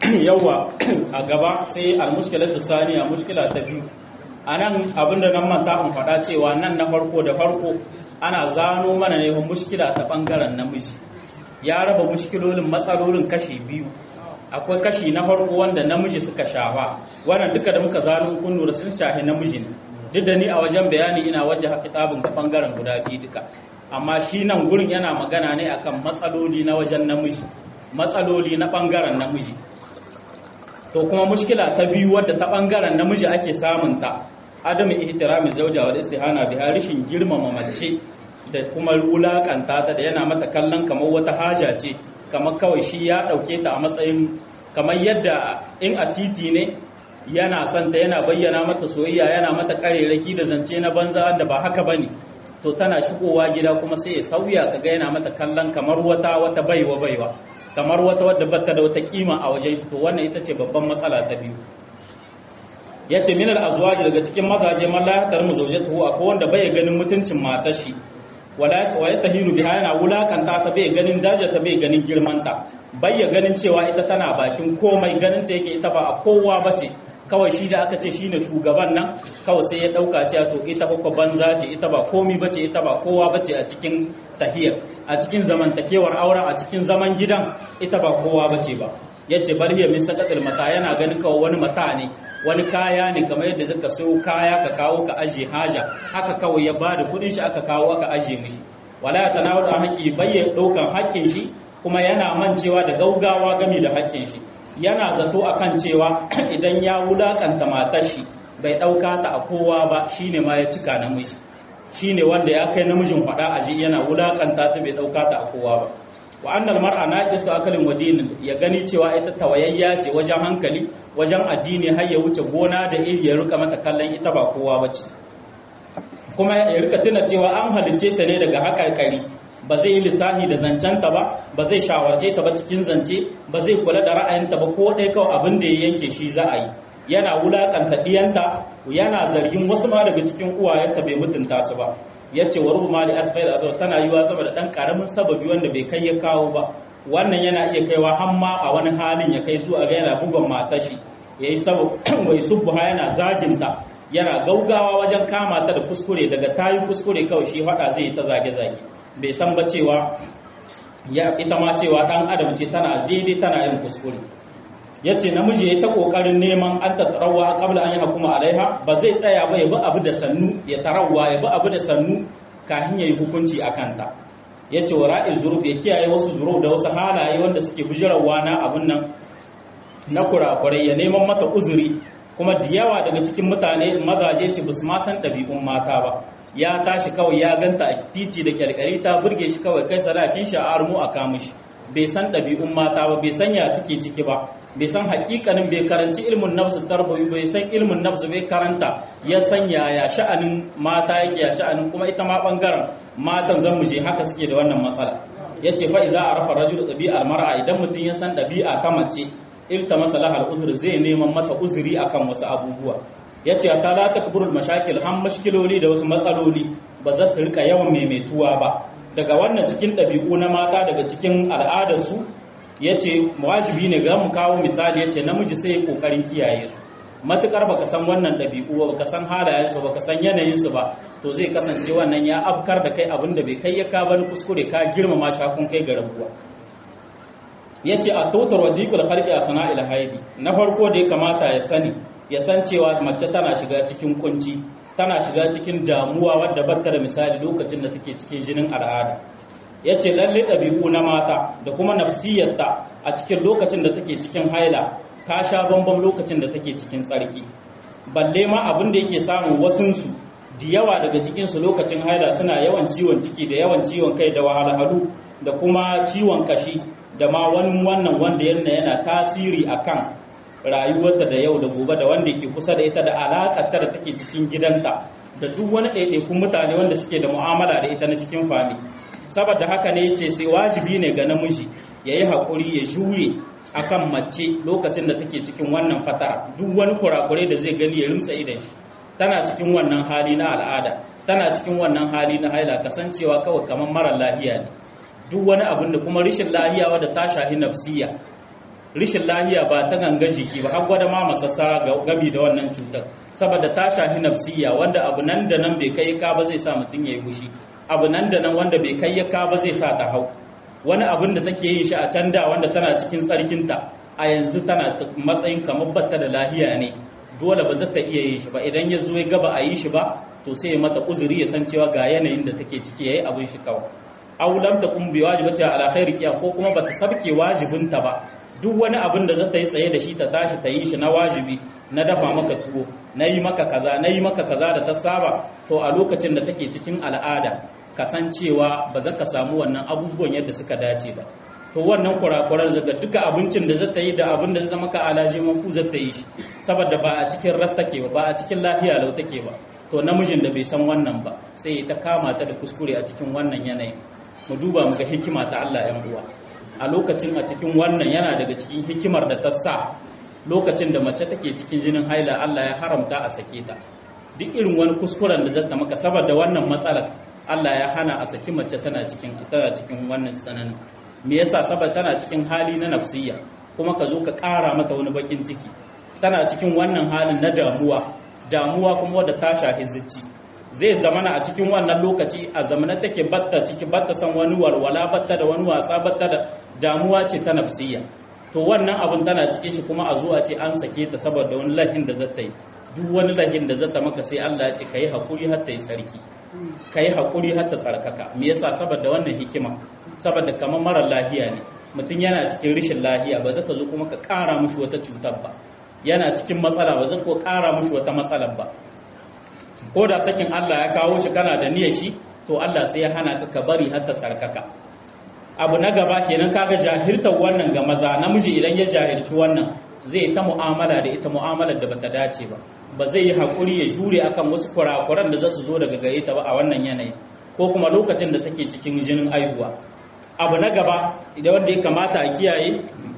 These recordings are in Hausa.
yawa a gaba sai almushkilatu saniya mushkila ta biyu anan abinda nan manta in faɗa cewa nan na farko da farko ana zano mana ne mushkila ta bangaren namiji ya raba mushkilolin matsalolin kashi biyu akwai kashi na farko wanda namiji suka shafa wannan duka da muka zano kun lura sun shafi namiji ne duk da ni a wajen bayani ina waje kitabun ga bangaren guda biyu duka amma shi nan gurin yana magana ne akan matsaloli na wajen namiji matsaloli na bangaren namiji to kuma mushkila ta biyu wadda ta bangaren namiji ake samun ta adamu ihtirami zauja wal istihana biha rishin girmama mace da kuma wulakanta ta da yana mata kallon kamar wata haja ce kamar kawai shi ya dauke ta a matsayin kamar yadda in a titi ne yana son ta yana bayyana mata soyayya yana mata kareraki da zance na banza da ba haka bane to tana shigowa gida kuma sai ya sauya kaga yana mata kallon kamar wata wata baiwa baiwa kamar wata wadda bata da wata kima a wajen shi to wannan ita ce babban matsala ta biyu yace min al azwaj daga cikin mazaje man la yahtaru zawjatuhu akwai wanda bai ganin mutuncin matar shi wala wa yastahilu biha yana wulakanta ta bai ganin daja ta bai ganin girmanta bai ya ganin cewa ita tana bakin komai ganin ta yake ita ba a kowa bace kawai shi da aka ce shine shugaban nan kawai sai ya dauka cewa to ita ba banza ce ita ba komi bace ita ba kowa bace a cikin tahiyar a cikin zamantakewar auren a cikin zaman gidan ita ba kowa bace ba yace bar hiya min saqatil mata yana ganin kawai wani mata ne wani kaya ne kamar yadda zaka sayo kaya ka kawo ka aje haja haka kawai ya bada kudin shi aka kawo aka aje mishi wala ya tanawul haƙi bayya daukan haƙƙin shi kuma yana mancewa da gaugawa game da haƙƙin shi yana zato akan cewa idan ya wulakanta matar shi bai ɗauka ta a kowa ba shine ma ya cika namiji shine wanda ya kai namijin faɗa aji yana wulakanta ta bai ɗauka ta a kowa ba wa annal mar'a naqisu akalin wadinin ya gani cewa ita tawayayya ce wajen hankali wajen addini har ya wuce gona da iri ya rika mata kallon ita ba kowa bace kuma ya rika tuna cewa an halicce ta ne daga haƙarƙari ba zai yi lissafi da zancenta ba ba zai shawarce ta ba cikin zance ba zai kula da ra'ayinta ba ko ɗaya kawai abin da ya yanke shi za a yi yana wulakanta ɗiyanta yana zargin wasu ma daga cikin uwayenta bai mutunta su ba ya ce wa rubu mali atfai da tana yiwa saboda ɗan ƙaramin sababi wanda bai kai ya kawo ba wannan yana iya kaiwa har ma a wani halin ya kai zuwa ga yana bugon matashi ya yi wai subbuha yana zaginta yana gaugawa wajen kama ta da kuskure daga tayi kuskure kawai shi faɗa zai yi ta zage-zage bai san ba cewa ya ita ma cewa dan adam ce tana daidai tana yin kuskure yace namiji yayi ta kokarin neman an ta tarawa qabla an yana kuma alaiha ba zai tsaya ba ya bi abu da sannu ya tarawa ya bi abu da sannu kafin yayi hukunci akan ta yace wa ra'iz zuruf ya kiyaye wasu zuruf da wasu halaye wanda suke bujirawa na abun nan na kurakurai ya neman mata uzuri kuma da yawa daga cikin mutane mazaje ce basu ma san ɗabi'un mata ba ya tashi kawai ya ganta a titi da kyalkyali ta burge shi kawai kai sadakin sha'ar mu a kamun shi bai san ɗabi'un mata ba bai san ya suke ciki ba bai san hakikanin bai karanci ilmin nafsu tarbawi bai san ilmin nafsu bai karanta ya san ya sha'anin mata yake ya sha'anin kuma ita ma bangaren matan zan muje haka suke da wannan matsala yace fa iza arafa rajul ɗabi'ar mar'a idan mutum ya san ɗabi'a ta mace ilta masalahar uzur zai neman mata uzuri akan wasu abubuwa ya ce ta la takburul mashakil han mashkiloli da wasu matsaloli ba za su rika yawan maimaituwa ba daga wannan cikin ɗabi'u na mata daga cikin al'adarsu ya ce wajibi ne ga mu kawo misali ya ce namiji sai kokarin kiyaye su matukar baka san wannan ɗabi'u ba baka san halayensu baka san yanayinsu ba to zai kasance wannan ya afkar da kai abin da bai kai ya ka bani kuskure ka girmama shakun kai ga rabuwa ya ce a totar wa dikul harki a sana'il haidi na farko da ya kamata ya sani ya san cewa mace tana shiga cikin kunci tana shiga cikin damuwa wadda batta da misali lokacin da take cikin jinin al'ada ya ce lalle ɗabi'u na mata da kuma nafsiyarta a cikin lokacin da take cikin haila ta sha bambam lokacin da take cikin tsarki balle ma abin da yake samun wasunsu da yawa daga cikinsu lokacin haila suna yawan ciwon ciki da yawan ciwon kai da wahalhalu da kuma ciwon kashi da ma wani wannan wanda yana yana tasiri akan rayuwarta da yau da gobe da wanda ke kusa da ita da alaƙar ta da take cikin gidanta da duk wani ɗaiɗaikun mutane wanda suke da mu'amala da ita na cikin fami saboda haka ne ce sai wajibi ne ga namiji ya yi haƙuri ya jure akan mace lokacin da take cikin wannan fatara duk wani kurakure da zai gani ya rimsa idan shi tana cikin wannan hali na al'ada tana cikin wannan hali na haila kasancewa kawai kamar mara lahiya ne duk wani abin da kuma rashin lahiya wadda ta shahi nafsiya rishin lahiya ba ta ganga jiki ba har gwada ma masassara gabi da wannan cutar saboda ta shafi nafsiya wanda abu nan da nan bai kai ka ba zai sa mutum ya yi fushi abu nan da nan wanda bai kai ya ka ba zai sa ta hau wani abin da take yin shi a can da wanda tana cikin tsarkinta a yanzu tana matsayin kamar batta da lahiya ne dole ba za ta iya yin shi ba idan ya zo ya gaba a yi shi ba to sai ya mata uzuri ya san cewa ga yanayin da take ciki yayi abin shi kawai aw lam takum bi wajibati ala khairi ko kuma bata sabke wajibinta ba duk wani abin da za ta yi tsaye da shi ta tashi ta yi shi na wajibi na dafa maka tuwo na yi maka kaza na yi maka kaza da ta saba to a lokacin da take cikin al'ada kasancewa ba za ka samu wannan abubuwan yadda suka dace ba to wannan kurakuran daga duka abincin da za ta yi da abin da zai maka alaji mafu za ta yi shi saboda ba a cikin ras take ba ba a cikin lafiya lau take ba to namijin da bai san wannan ba sai ta kama ta da kuskure a cikin wannan yanayin mu duba mu ga hikima ta Allah yan uwa a lokacin a cikin wannan yana daga cikin hikimar da ta sa lokacin da mace take cikin jinin haila Allah ya haramta a sake ta duk irin wani kuskuren da zata maka saboda wannan matsalar Allah ya hana a saki mace tana cikin tana cikin wannan tsananin me yasa saboda tana cikin hali na nafsiyya kuma ka zo ka ƙara mata wani bakin ciki tana cikin wannan halin na damuwa damuwa kuma wadda ta shafi zuci zai zamana a cikin wannan lokaci a zamana take batta ciki batta san wani walwala batta da wani wasa batta da damuwa ce ta nafsiyya to wannan abin tana cikin shi kuma a zuwa ce an sake ta saboda wani lahin da zata yi duk wani lahin da zata maka sai Allah ya ce kai hakuri har ta yi sarki kai hakuri har ta tsarkaka me yasa saboda wannan hikima saboda kamar mara lahiya ne mutum yana cikin rishin lahiya ba zaka zo kuma ka ƙara mushi wata cutar ba yana cikin matsala ba zaka ƙara mushi wata matsalar ba ko da sakin Allah ya kawo shi kana da niyyar shi to Allah sai ya hana ka ka bari har ta tsarkaka abu na gaba kenan kaga jahiltar wannan ga maza namiji idan ya jahilci wannan zai ta mu'amala da ita mu'amalar da bata dace ba ba zai yi hakuri ya jure akan wasu kurakuran da za su zo daga gare ta ba a wannan yanayi ko kuma lokacin da take cikin jinin aihuwa abu na gaba idan wanda ya kamata a kiyaye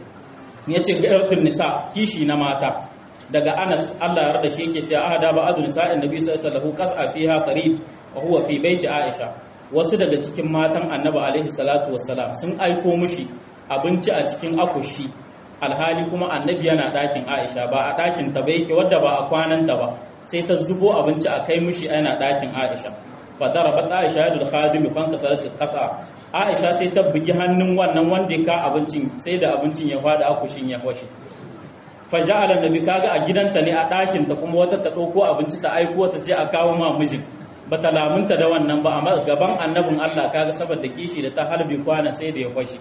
ya ce gairatul nisa kishi na mata daga Anas Allah ya rada shi yake cewa ahada ba azul sa'in nabi sallallahu alaihi wasallam qas'a fiha sarid wa huwa fi baiti Aisha wasu daga cikin matan Annabi alaihi salatu wassalam sun aiko mushi abinci a cikin akushi alhali kuma Annabi yana dakin Aisha ba a dakin ta ba yake wadda ba a kwanan ta ba sai ta zubo abinci a kai mushi yana dakin Aisha fa darabat Aisha yadul khadim fan kasarat qasa Aisha sai ta bugi hannun wannan wanda ya ka abincin sai da abincin ya fada akushin ya fashe faja'ala nabi kaga a gidanta ne a ɗakin ta kuma wata ta ɗauko abinci ta aiko ta ce a kawo ma mijin bata lamunta da wannan ba amma gaban annabin Allah kaga saboda kishi da ta harbi kwana sai da ya kwashi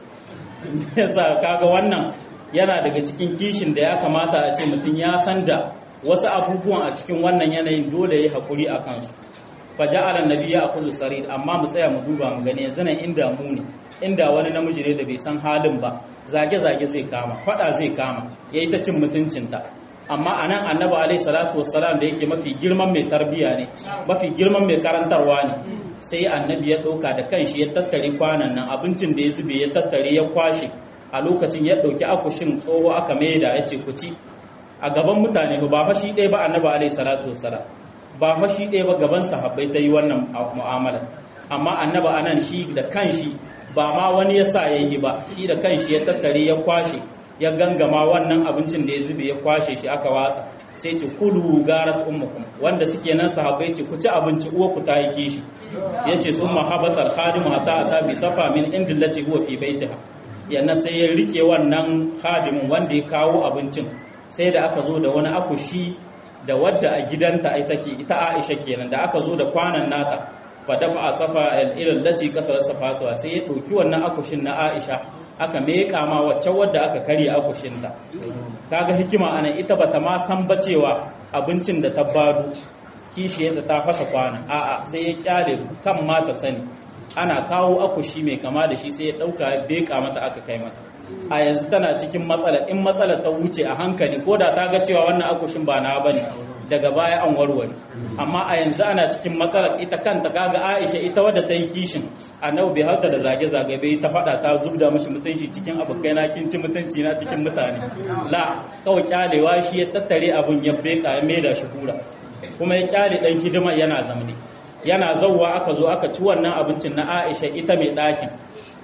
yasa kaga wannan yana daga cikin kishin da ya kamata a ce mutum ya san da wasu abubuwan a cikin wannan yanayin dole ya haƙuri a kansu faja'ala nabi ya akuzu sarid amma mu tsaya mu duba mu gani yanzu nan inda mu ne inda wani namiji ne da bai san halin ba zage-zage zai kama fada zai kama ya yi ta cin mutuncinta amma a nan annaba alai salatu wassalam da yake mafi girman mai tarbiya ne mafi girman mai karantarwa ne sai annabi ya ɗauka da kanshi ya tattare kwanan nan abincin da ya zube ya tattare ya kwashe a lokacin ya ɗauki akushin tsoho aka maida ya ce ku ci a gaban mutane ba fa shi ɗaya ba annaba alai salatu wassalam ba fa shi ɗaya ba gaban sahabbai ta yi wannan mu'amala amma annaba anan shi da kanshi ba ma wani ya sa ya yi ba shi da kanshi ya tattare ya kwashe ya gangama wannan abincin da ya zube ya kwashe shi aka watsa sai ce kulu garat ummukum wanda suke nan sahabbai ce ku ci abinci uwa ku ta yi kishi yace sun mahabasar khadimu hatta ata bi safa min indillati huwa fi baitiha yana sai ya rike wannan khadimin wanda ya kawo abincin sai da aka zo da wani akushi da wadda a gidanta ai take ita Aisha kenan da aka zo da kwanan nata fadafa a safa ilal lati kasar safatuwa sai ya ɗauki wannan akushin na Aisha aka meƙa ma wacce wadda aka karya akushinta kaga hikima anan ita bata ma san ba cewa abincin da ta bado kishi yadda ta fasa kwana a'a sai ya kyale kan ma ta sani ana kawo akushi mai kama da shi sai ya ɗauka ya beƙa mata aka kai mata a yanzu tana cikin matsala in matsala ta wuce a hankali ko da ta ga cewa wannan akushin ba na bane daga baya an warware amma a yanzu ana cikin matsalar ita kanta kaga Aisha ita wadda ta yi kishin annabi bai hauta da zage-zage bai ta fada ta zubda mishi mutunci cikin abokai na kin ci mutunci na cikin mutane la kawai kyalewa shi ya tattare abun ya beka ya maida shi kura kuma ya kyale dan hidima yana zamne yana zawwa aka zo aka ci wannan abincin na Aisha ita mai ɗakin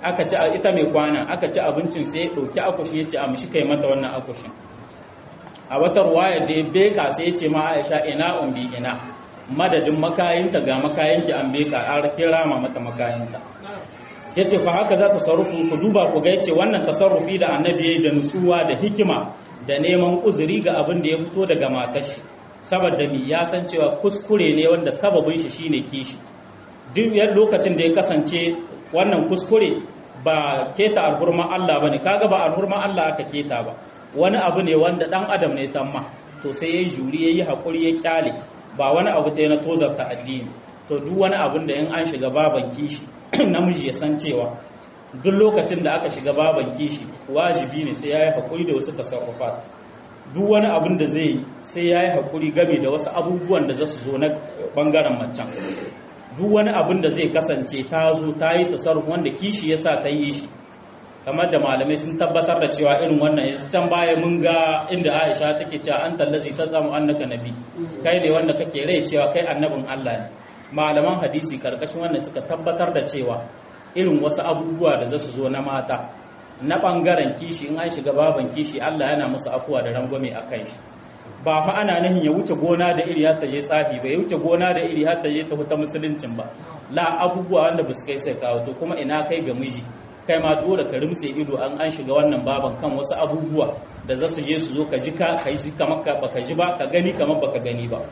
aka ci ita mai kwana aka ci abincin sai ya ɗauki akushi ya ce a mishi kai mata wannan akushin a wata ruwaya da ya beka sai ya ce ma aisha ina umbi ina madadin makayinta ga makayinki an beka an kira ma mata makayinta ya ce fa haka za ta sarrufu ku duba ku ga ya ce wannan tasarrufi da annabi ya yi da nutsuwa da hikima da neman uzuri ga abin da ya fito daga matar shi saboda mi ya san cewa kuskure ne wanda sababin shi shine kishi duk lokacin da ya kasance wannan kuskure ba keta alhurman Allah bane kaga ba alhurman Allah aka keta ba wani abu ne wanda dan adam ne tamma to sai yayi juri yayi hakuri ya kyale ba wani abu ɗaya na tozarta addini to duk wani abun da in an shiga baban kishi namiji ya san cewa duk lokacin da aka shiga baban kishi wajibi ne sai yayi hakuri da wasu tasarrufat duk wani abun da zai sai yayi hakuri game da wasu abubuwan da za su zo na bangaren macen duk wani abin da zai kasance ta zo ta yi tasarruf wanda kishi ya sa ta yi shi kamar da malamai sun tabbatar da cewa irin wannan yanzu can baya mun ga inda Aisha take cewa an tallazi ta samu annaka nabi kai ne wanda kake rai cewa kai annabin Allah ne malaman hadisi karkashin wannan suka tabbatar da cewa irin wasu abubuwa da za su zo na mata na bangaren kishi in an shiga baban kishi Allah yana musu afuwa da rangwame a kan shi ba fa ana nahin ya wuce gona da iri har ta je tsafi ba ya wuce gona da iri har ta je ta huta musuluncin ba la abubuwa wanda ba su kai sai kawo to kuma ina kai ga miji kai ma dole ka rimse ido an an shiga wannan baban kan wasu abubuwa da za su je su zo ka ji ka kai shi kamar ka baka ji ba ka gani kamar baka gani ba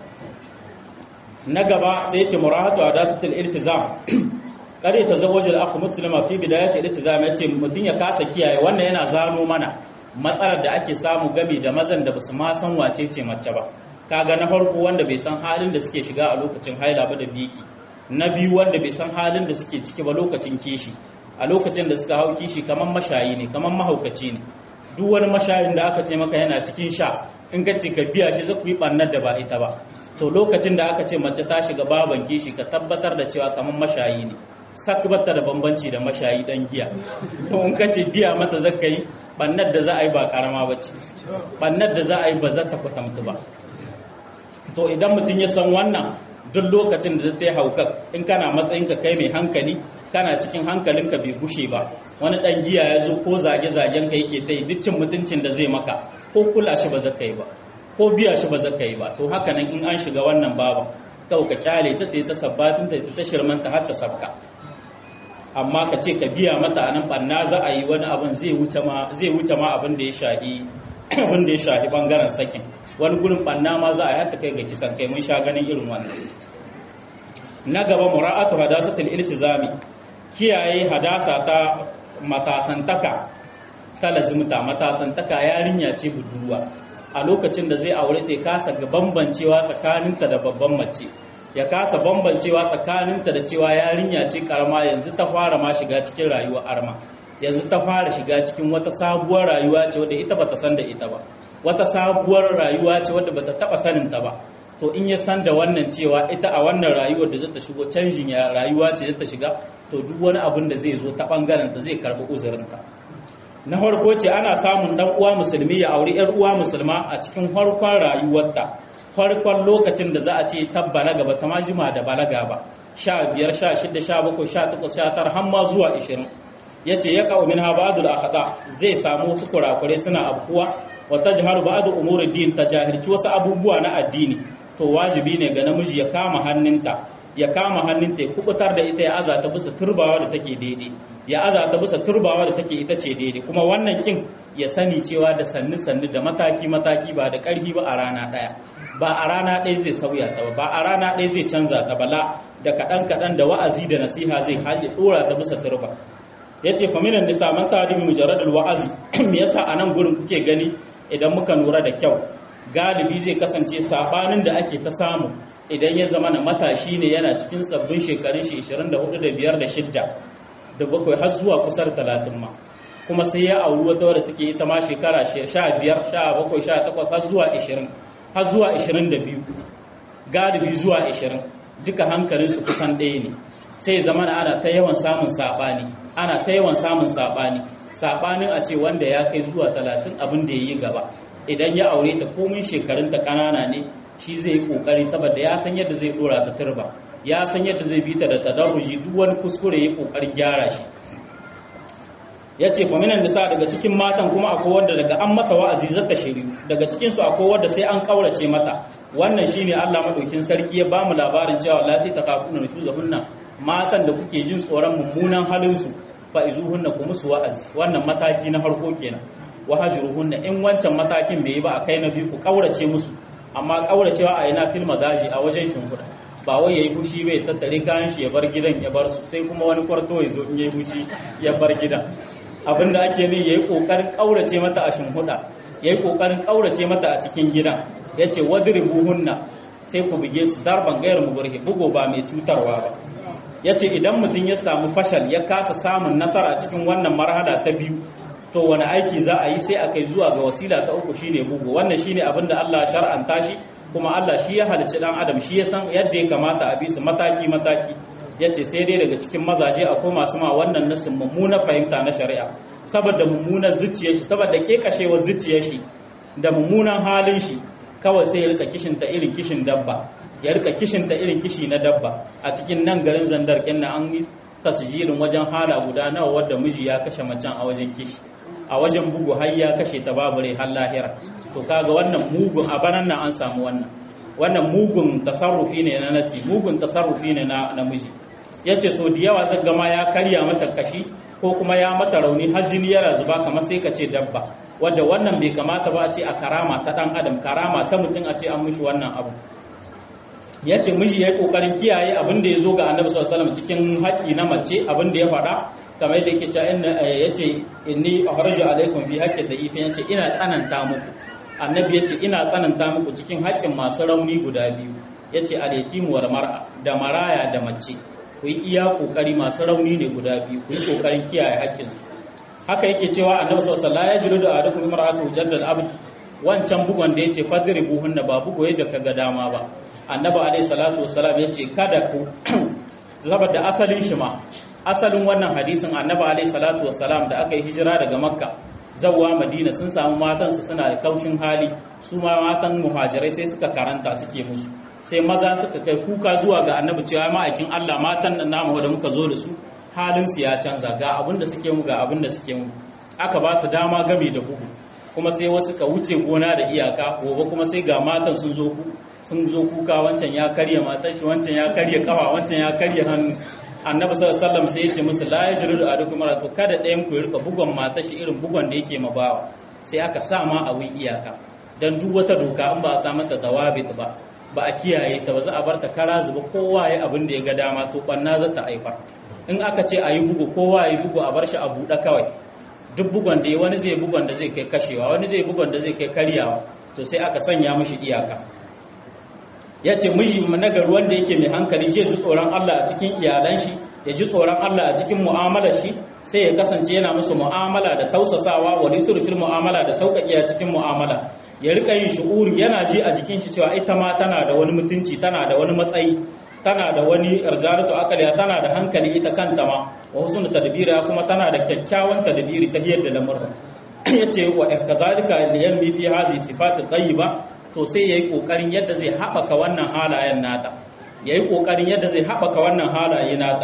na gaba sai ce murahatu adasatul iltizam kare ta zawajul akhu muslima fi bidayati iltizam yace mutun ya kasa kiyaye wannan yana zano mana matsalar da ake samu game da mazan da basu ma san wace ce mace ba kaga na farko wanda bai san halin da suke shiga a lokacin haila ba da biki na biyu wanda bai san halin da suke ciki ba lokacin kishi a lokacin da suka hau kishi kamar mashayi ne kamar mahaukaci ne duk wani mashayin da aka ce maka yana cikin sha in ka ce ka biya shi za ku yi ɓannar da ba ita ba to lokacin da aka ce mace ta shiga baban kishi ka tabbatar da cewa kamar mashayi ne sak bata da bambanci da mashayi dan giya to in ka ce biya mata zaka yi bannar da za a yi ba karama ba ce bannar da za a yi ba za ta kwatamtu ba to idan mutum ya san wannan duk lokacin da ta yi haukar in kana matsayinka kai mai hankali kana cikin hankalinka bai gushe ba wani dan giya ya zo ko zage-zagen ka yake ta yi duk cin mutuncin da zai maka ko kula shi ba za ka yi ba ko biya shi ba za ka yi ba to haka nan in an shiga wannan baban kawai ka kyale ta ta sabbatin ta ta shirmanta har ta sabka amma ka ce ka biya mata anan banna za a yi wani abin zai wuce ma zai wuce ma abin da ya shahi abin da ya shahi bangaren sakin wani gurin banna ma za a yi hatta kai ga kisan kai mun sha ganin irin wannan na gaba mura'atu hadasatul iltizami kiyaye hadasa ta matasantaka ta lazimta matasantaka yarinya ce budurwa a lokacin da zai aure ta kasa ga bambancewa tsakaninta da babban mace ya kasa bambancewa tsakaninta da cewa yarinya ce karama yanzu ta fara ma shiga cikin rayuwar arma yanzu ta fara shiga cikin wata sabuwar rayuwa ce wadda ita bata san da ita ba wata sabuwar rayuwa ce wadda bata taba sanin ta ba to in ya san da wannan cewa ita a wannan rayuwar da zata shigo canjin ya rayuwa ce zata shiga to duk wani abin da zai zo ta bangaren ta zai karbi uzurinta na farko ce ana samun dan uwa musulmi ya auri yar uwa musulma a cikin farkon rayuwarta farkon lokacin da za a ce ta balaga ba ta ma jima da balaga ba sha biyar sha shida sha bakwai sha takwas sha tara har ma zuwa ishirin ya ce ya kawo min ha ba'adul akhata zai samu wasu kurakure suna abubuwa wa tajharu ba'du umuri din ta jahilci wasu abubuwa na addini to wajibi ne ga namiji ya kama hannunta ya kama hannunta ya kubutar da ita ya azata bisa turbawa da take daidai ya azata bisa turbawa da take ita ce daidai kuma wannan kin ya sani cewa da sannu sannu da mataki mataki ba da karfi ba a rana daya ba a rana ɗaya zai sauya ta ba ba a rana ɗaya zai canza ta bala da kaɗan kaɗan da wa'azi da nasiha zai hali ɗora ta bisa turba ya ce faminan nisa man ta dimi mujarradul wa'azi me yasa a nan gurin kuke gani idan muka lura da kyau galibi zai kasance sabanin da ake ta samu idan ya zama na matashi ne yana cikin sabbin shekarun shi 24 da 5 da 6 da bakwai har zuwa kusar 30 ma kuma sai ya auri wata wadda take ita ma shekara 15 17 18 har zuwa 20 har zuwa 22 galibi zuwa 20 duka hankalinsu kusan ɗaya ne sai zama ana ta yawan samun saɓani ana ta yawan samun saɓani saɓanin a ce wanda ya kai zuwa 30 abin da ya yi gaba idan ya aure ta komin shekarunta ƙanana ne shi zai yi ƙoƙari saboda ya san yadda zai ɗora ta turba ya san yadda zai bi ta da tadarruji duk wani kuskure ya ƙoƙarin gyara shi yace fa minan nisa daga cikin matan kuma akwai wanda daga an mata wa'azi zata shiri daga cikin su akwai wanda sai an kaurace mata wannan shine Allah madaukin sarki ya bamu labarin cewa lati takafuna nushuzahunna matan da kuke jin tsoron mummunan halin su fa izuhunna ku musu wa'azi wannan mataki na farko kenan wahajuruhunna in wancan matakin bai yi ba a kai na biyu ku kaurace musu amma kauracewa a ina fil magaji a wajen shimfiɗa ba wai yayi fushi bai tattare kayan shi ya bar gidan ya bar su sai kuma wani kwarto ya zo in yayi fushi ya bar gidan abinda ake ne yayi kokarin kaurace mata a shimfiɗa yayi kokarin kaurace mata a cikin gidan yace wadribuhunna sai ku buge su darban gayar mugurhi bugo ba mai cutarwa ba yace idan mutum ya samu fashal ya kasa samun nasara cikin wannan marhala ta biyu to wani aiki za a yi sai a kai zuwa ga wasila ta uku shine bugu wannan shine abin da Allah shar'anta shi kuma Allah shi ya halicci dan adam shi ya san yadda ya kamata a bi su mataki mataki yace sai dai daga cikin mazaje akwai masu ma wannan nasin mummuna fahimta na shari'a saboda mummunar zuciyar shi saboda kekashewar zuciyar shi da mummunan halin shi kawai sai ya rika kishin ta irin kishin dabba ya rika kishin ta irin kishi na dabba a cikin nan garin zandar kinna an yi tasjirin wajen hala guda nawa wadda miji ya kashe macen a wajen kishi a wajen bugu har ya kashe ta babu rai har lahira to kaga wannan mugun a banan nan an samu wannan wannan mugun tasarrufi ne na nasi mugun tasarrufi ne na namiji yace so da yawa zan gama ya karya mata kashi ko kuma ya mata rauni har jini yana zuba kamar sai ka ce dabba wanda wannan bai kamata ba a ce a karama ta dan adam karama ta mutum a ce an mishi wannan abu yace miji yayi kokarin kiyaye abin da ya zo ga annabi sallallahu alaihi wasallam cikin haƙi na mace abin da ya faɗa kamar yadda yake cewa inna yace inni akhraju alaikum fi haqqi da'if yace ina tsananta muku annabi yace ina tsananta muku cikin haƙƙin masu rauni guda biyu yace al-yatimu wal mar'a da maraya da mace ku yi iya kokari masu rauni ne guda biyu ku yi kokarin kiyaye haƙƙin su haka yake cewa annabi sallallahu alaihi wasallam ya jiru da adukum mar'atu jaddal abd wancan bugon da yace fadribuhunna ba bugo yadda kaga dama ba annabi alaihi salatu wassalam yace kada ku saboda asalin shi ma asalin wannan hadisin annabi alaihi salatu wassalam da aka yi hijira daga makka zawwa madina sun samu matan su suna da kaushin hali su ma matan muhajirai sai suka karanta suke musu sai maza suka kai kuka zuwa ga annabi cewa ma'aikin Allah matan nan namu da muka zo da su halin su ya canza ga abin da suke mu ga abin da suke mu aka ba su dama game da bugu kuma sai wasu ka wuce gona da iyaka gobe kuma sai ga matan sun zo ku sun zo kuka wancan ya karya matan shi wancan ya karya kafa wancan ya karya hannu annabi sallallahu alaihi wasallam sai ya ce musu la yajrudu ahadukum to kada ɗayan ku rika bugon mata shi irin bugon da yake mabawa sai aka sa ma abin iyaka dan duk wata doka in ba a sa mata dawabit ba ba a kiyaye ta ba za a bar ta kara zuba kowa ya abin da ya ga dama to banna za ta haifar in aka ce a yi bugu kowa ya yi bugu a bar shi a buɗe kawai duk bugon da ya wani zai bugon da zai kai kashewa wani zai bugon da zai kai karyawa to sai aka sanya mishi iyaka ya ce miji nagari wanda yake mai hankali zai ji tsoron Allah a cikin iyalan shi ya ji tsoron Allah a cikin mu'amalar shi sai ya kasance yana musu mu'amala da tausasawa wa fil mu'amala da sauƙaƙe a cikin mu'amala ya rika yin shu'uri yana ji a jikin shi cewa ita ma tana da wani mutunci tana da wani matsayi tana da wani irjaratu akaliya tana da hankali ita kanta ma wa husnul tadbira kuma tana da kyakkyawan tadbiri ta yadda lamurra yace wa kazalika liyanmi fi hadhihi sifatu tayyiba to sai yayi kokarin yadda zai haɓaka wannan halayen nata yayi kokarin yadda zai haɓaka wannan halaye nata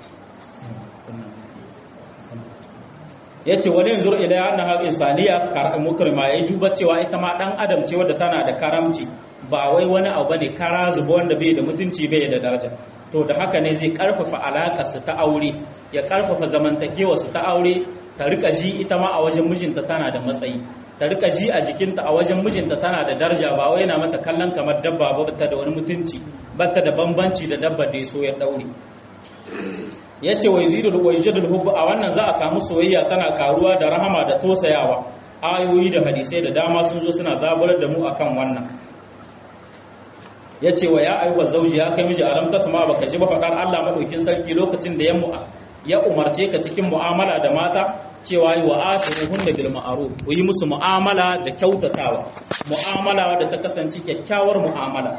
yace wani yanzu ila annaha insaniya mukrima yayi duba cewa ita ma dan adam ce wadda tana da karamci ba wai wani abu bane kara zuba wanda bai da mutunci bai da daraja to da haka ne zai karfafa alakar su ta aure ya karfafa zamantakewa su ta aure ta rika ji ita ma a wajen mijinta tana da matsayi ta rika ji a jikinta a wajen mijinta tana da daraja ba wai yana mata kallon kamar dabba ba ta da wani mutunci ba ta da bambanci da dabba da ya so ya daure ya ce wai zidul wai jadul hubbu a wannan za a samu soyayya tana karuwa da rahama da tosayawa ayoyi da hadisai da dama sun zo suna zaburar da mu akan wannan ya ce wa ya ayyuka zauji ya kai miji alam tasma baka ji ba faɗar Allah madaukin sarki lokacin da ya ya umarce ka cikin mu'amala da mata cewa yi wa ashiruhun da bil ma'ruf ku yi musu mu'amala da kyautatawa mu'amala da ta kasance kyakkyawar mu'amala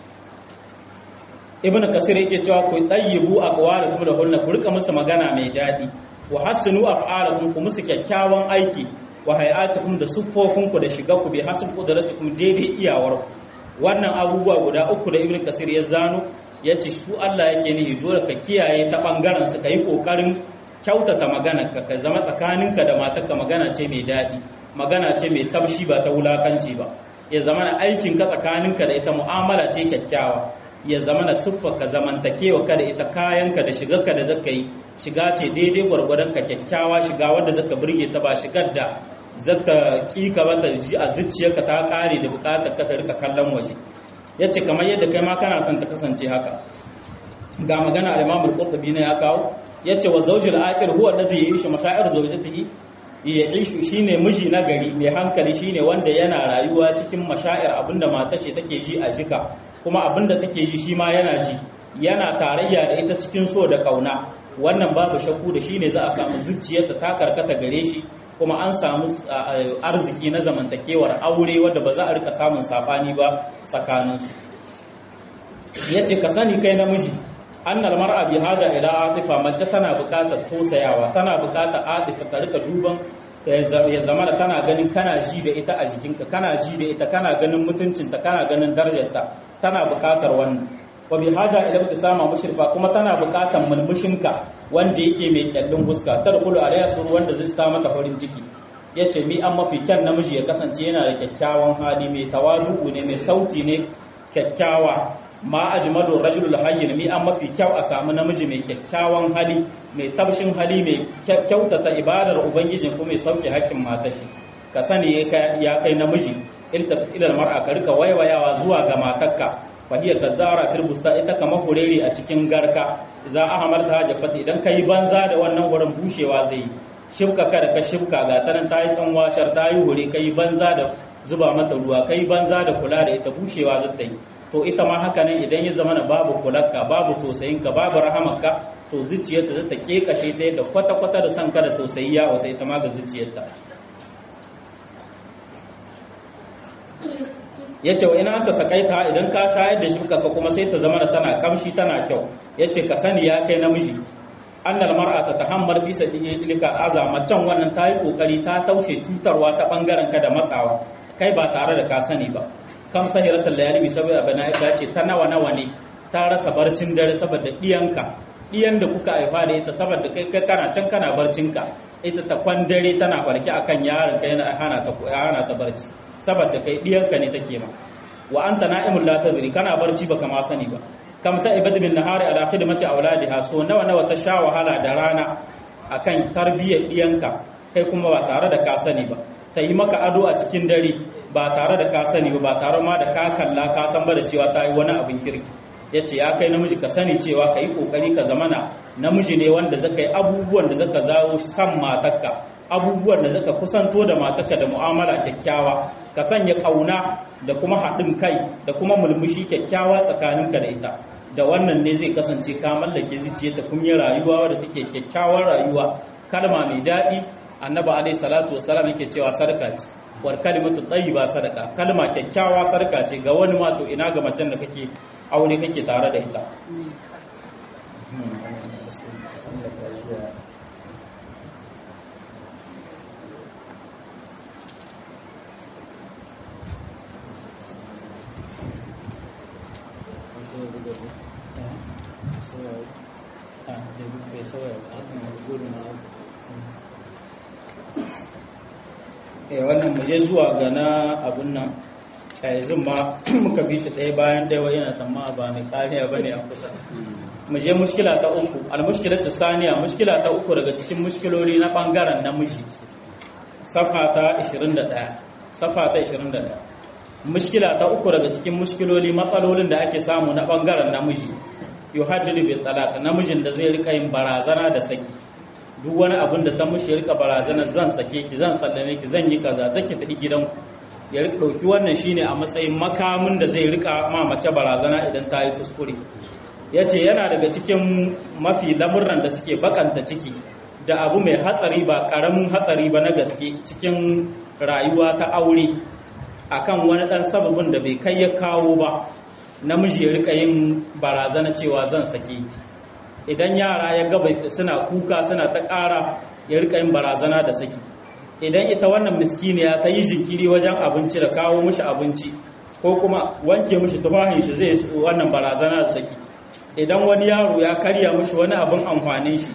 ibnu kasir yake cewa ku tayyibu aqwalakum da hunna ku rika musu magana mai daɗi wa hasinu af'alakum ku musu kyakkyawan aiki wa hay'atukum da siffofinku da shiga ku bi hasib qudratukum daidai iyawar wannan abubuwa guda uku da ibnu kasir ya zano ya ce su Allah yake nihi dole ka kiyaye ta ɓangaren su ka yi ƙoƙarin kyautata magana ka ka zama tsakaninka da matarka magana ce mai daɗi magana ce mai taushi ba ta wulakanci ba ya zama na aikinka tsakaninka da ita mu'amala ce kyakkyawa ya zama na siffarka zamantakewa ka da ita kayanka da shigarka da zaka yi shiga ce daidai gwargwadon ka kyakkyawa shiga wadda zaka burge ta ba shigar da zaka kika ba ta ji a zuciyarka ta kare da bukatar ka ta rika kallon waje yace kamar yadda kai ma kana son ta kasance haka ga magana al-Imam al-Qurtubi ne ya kawo yace wa zawjul aqil huwa allazi ya'ishu mashaa'ir zawjatihi ya'ishu shine miji na gari mai hankali shine wanda yana rayuwa cikin mashaa'ir abinda matar shi take ji a jika kuma abinda take ji shi ma yana ji yana tarayya da ita cikin so da kauna wannan babu shakku da shine za a samu zuciyarta ta karkata gare shi kuma an samu arziki na zamantakewar aure wadda ba za a rika samun sabani ba tsakaninsu yace ka sani kai namiji annal mar'a bi haja ila atifa mace tana buƙatar tosayawa tana buƙatar atifa ta rika duban ya zama da kana ganin kana ji da ita a jikinka kana ji da ita kana ganin mutuncinta kana ganin darajarta tana buƙatar wannan wa bi haja ila ibtisama mushrifa kuma tana buƙatar mulmushinka wanda yake mai kyallin huska tarkulu alayya suru wanda zai sa mata farin ciki yace mi an mafi kyan namiji ya kasance yana da kyakkyawan hali mai tawadu ne mai sauti ne kyakkyawa ma ajmalu rajulul hayyin mi an mafi kyau a samu namiji mai kyakkyawan hali mai tabshin hali mai kyautata ibadar ubangijin kuma mai sauke hakkin matar shi ka sani ya kai namiji iltafit ila mar'a ka rika waiwayawa zuwa ga matarka fa hiya tazara fil busta ita kama hureri a cikin garka za a hamarta hajafat idan kai banza da wannan wurin bushewa zai shibka ka da ka shibka ga tanan tayi tsanwashar tayi hure kai banza da zuba mata ruwa kai banza da kula da ita bushewa zai ta yi to ita ma haka nan idan ya zama na babu kularka babu tosayinka babu rahamarka to zuciyarta zai ta kekashe ta yadda kwata-kwata da son ka da tosayi ya wata ita ma ga zuciyarta ya ce wa ina aka sakaita idan ka shayar da shi ka kuma sai ta zama da tana kamshi tana kyau ya ce ka sani ya kai namiji annal mar'a ta tahammar fi sabilika azama can wannan ta yi kokari ta taushe cutarwa ta bangaren ka da matsawa kai ba tare da ka sani ba kam sahiratul layali bi saboda bana ita ce ta nawa nawa ne ta rasa barcin dare saboda diyanka diyan da kuka haifa da ita saboda kai kai kana can kana barcinka ita ta kwan dare tana barki akan yaron kai yana hana ta hana ta barci saboda kai diyanka ne take ma wa anta na'imul la tadri kana barci baka ma sani ba kam ta ibad bin nahari ala khidmati auladiha so nawa nawa ta sha wahala da rana akan tarbiyyar diyanka kai kuma ba tare da ka sani ba ta yi maka ado a cikin dare ba tare da ka sani ba tare ma da ka kalla ka san ba da cewa ta yi wani abin kirki ya ce ya kai namiji ka sani cewa ka yi kokari ka zamana namiji ne wanda zaka yi abubuwan da zaka zawo san matarka abubuwan da zaka kusanto da matarka da mu'amala kyakkyawa ka sanya kauna da kuma haɗin kai da kuma mulmushi kyakkyawa tsakaninka da ita da wannan ne zai kasance ka mallake zuciyarta kun yi rayuwa wadda take kyakkyawar rayuwa kalma mai daɗi annabi alaihi salatu wassalam yake cewa sadaka ce war kalimatu tayyiba sadaka kalma kyakkyawa sadaka ce ga wani ma to ina ga macen da kake aure kake tare da ita eh wannan muje zuwa ga na abun nan yanzu ma muka bi shi ɗaya bayan ɗaya wa yana tamma ba ne kariya ba ne a kusa muje mushkila ta uku almushkilar ta saniya mushkila ta uku daga cikin mushkiloli na ɓangaren namiji safa ta 21 safa ta 21 mushkila ta uku daga cikin mushkiloli matsalolin da ake samu na ɓangaren namiji yuhaddidu bi talaq namijin da zai rika yin barazana da saki duk wani abin da ta mushi rika barazana zan sake ki zan sallame ki zan yi kaza zaki tafi gidanku ya rika dauki wannan shine a matsayin makamin da zai rika ma mace barazana idan ta yi kuskure yace yana daga cikin mafi lamurran da suke bakanta ciki da abu mai hatsari ba karamin hatsari ba na gaske cikin rayuwa ta aure akan wani dan sababin da bai kai ya kawo ba namiji ya rika yin barazana cewa zan sake idan yara ya gaba suna kuka suna ta ƙara ya rika yin barazana da saki idan ita wannan miskiniya ta yi jinkiri wajen abinci da kawo mishi abinci ko kuma wanke mishi tufahin shi zai wannan barazana da saki idan wani yaro ya karya mishi wani abin amfanin shi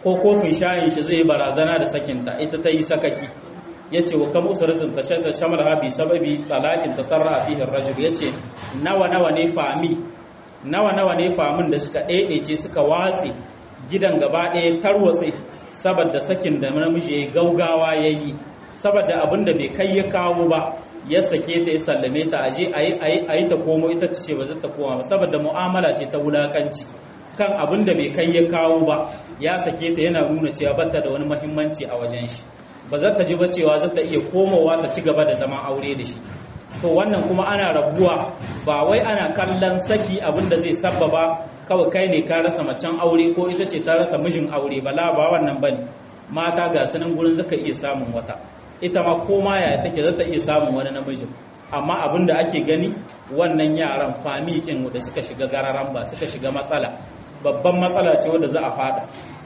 ko kofin shayin shi zai barazana da sakinta ita ta yi sakaki ya ce wa kam usratin ta shamal habi sababi talakin tasarra fihi rajul ya ce nawa nawa ne fami nawa nawa ne famin da suka ɗaiɗaice suka watse gidan gaba ɗaya tarwatse saboda sakin da namiji ya yi gaugawa ya yi saboda abin da bai kai ya kawo ba ya sake ta ya sallame ta aje a yi ta komo ita ce ba zai ta koma ba saboda mu'amala ce ta wulakanci kan abin da bai kai ya kawo ba ya sake ta yana nuna cewa bata da wani mahimmanci a wajen shi ba za ta ji ba cewa za ta iya komowa ta ci gaba da zaman aure da shi to wannan kuma ana rabuwa ba wai ana kallon saki abin da zai sabbaba kawai kai ne ka rasa macen aure ko ita ce ta rasa mijin aure ba la ba wannan bane mata ga sanin gurin zaka iya samun wata ita ma ko ma yaya take za ta iya samun wani namijin amma abin da ake gani wannan yaran famikin da suka shiga gararan ba suka shiga matsala babban matsala ce wanda za a fada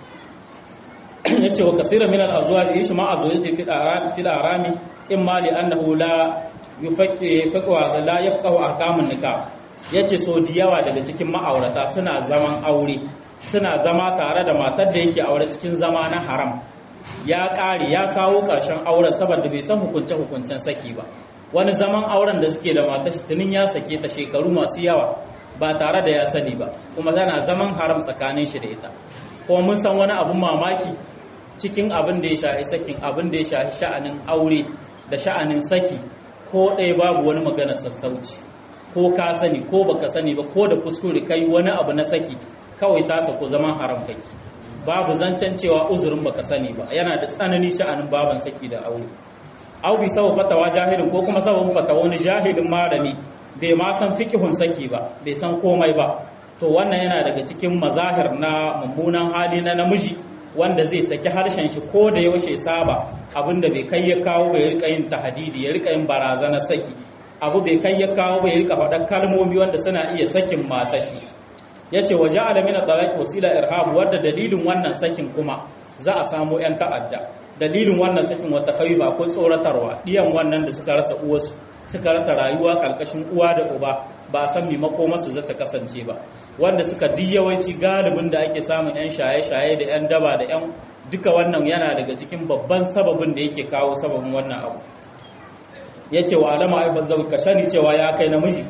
yace wa kasira min al azwaj yishi ma azwajati fi arami fi arami imma li annahu la yufaqi faqwa la yafqahu ahkamun nikah yace so da yawa daga cikin ma'aurata suna zaman aure suna zama tare da matar da yake aure cikin zama na haram ya ƙare ya kawo ƙarshen auren saboda bai san hukunce hukuncen saki ba wani zaman auren da suke da matar shi tunin ya sake ta shekaru masu yawa ba tare da ya sani ba kuma tana zaman haram tsakanin shi da ita kuma mun san wani abun mamaki cikin abin da ya shafi sakin abin da ya shafi sha'anin aure da sha'anin saki ko ɗaya babu wani magana sassauci ko ka sani ko baka sani ba ko da kuskure kai wani abu na saki kawai ta sako zaman haram kake babu zancen cewa uzurin baka sani ba yana da tsanani sha'anin baban saki da aure au bi sabu fatawa jahilin ko kuma sabon fatawa wani jahilin malami bai ma san fikihun saki ba bai san komai ba to wannan yana daga cikin mazahir na mummunan hali na namiji wanda zai saki harshen shi ko da yaushe saba abinda bai kai ya kawo bai rika yin tahadidi ya rika yin barazana saki abu bai kai ya kawo bai rika faɗa kalmomi wanda suna iya sakin matashi ya ce waje alamina talaki wasila irhab wadda dalilin wannan sakin kuma za a samu 'yan ta'adda dalilin wannan sakin wata kai ba ko tsoratarwa ɗiyan wannan da suka rasa uwarsu suka rasa rayuwa ƙarƙashin uwa da uba ba a san mako masu zata kasance ba wanda suka di yawanci galibin da ake samun 'yan shaye-shaye da 'yan daba da 'yan duka wannan yana daga cikin babban sababin da yake kawo sababin wannan abu ya ce wa alama aifar zau ka shani cewa ya kai namiji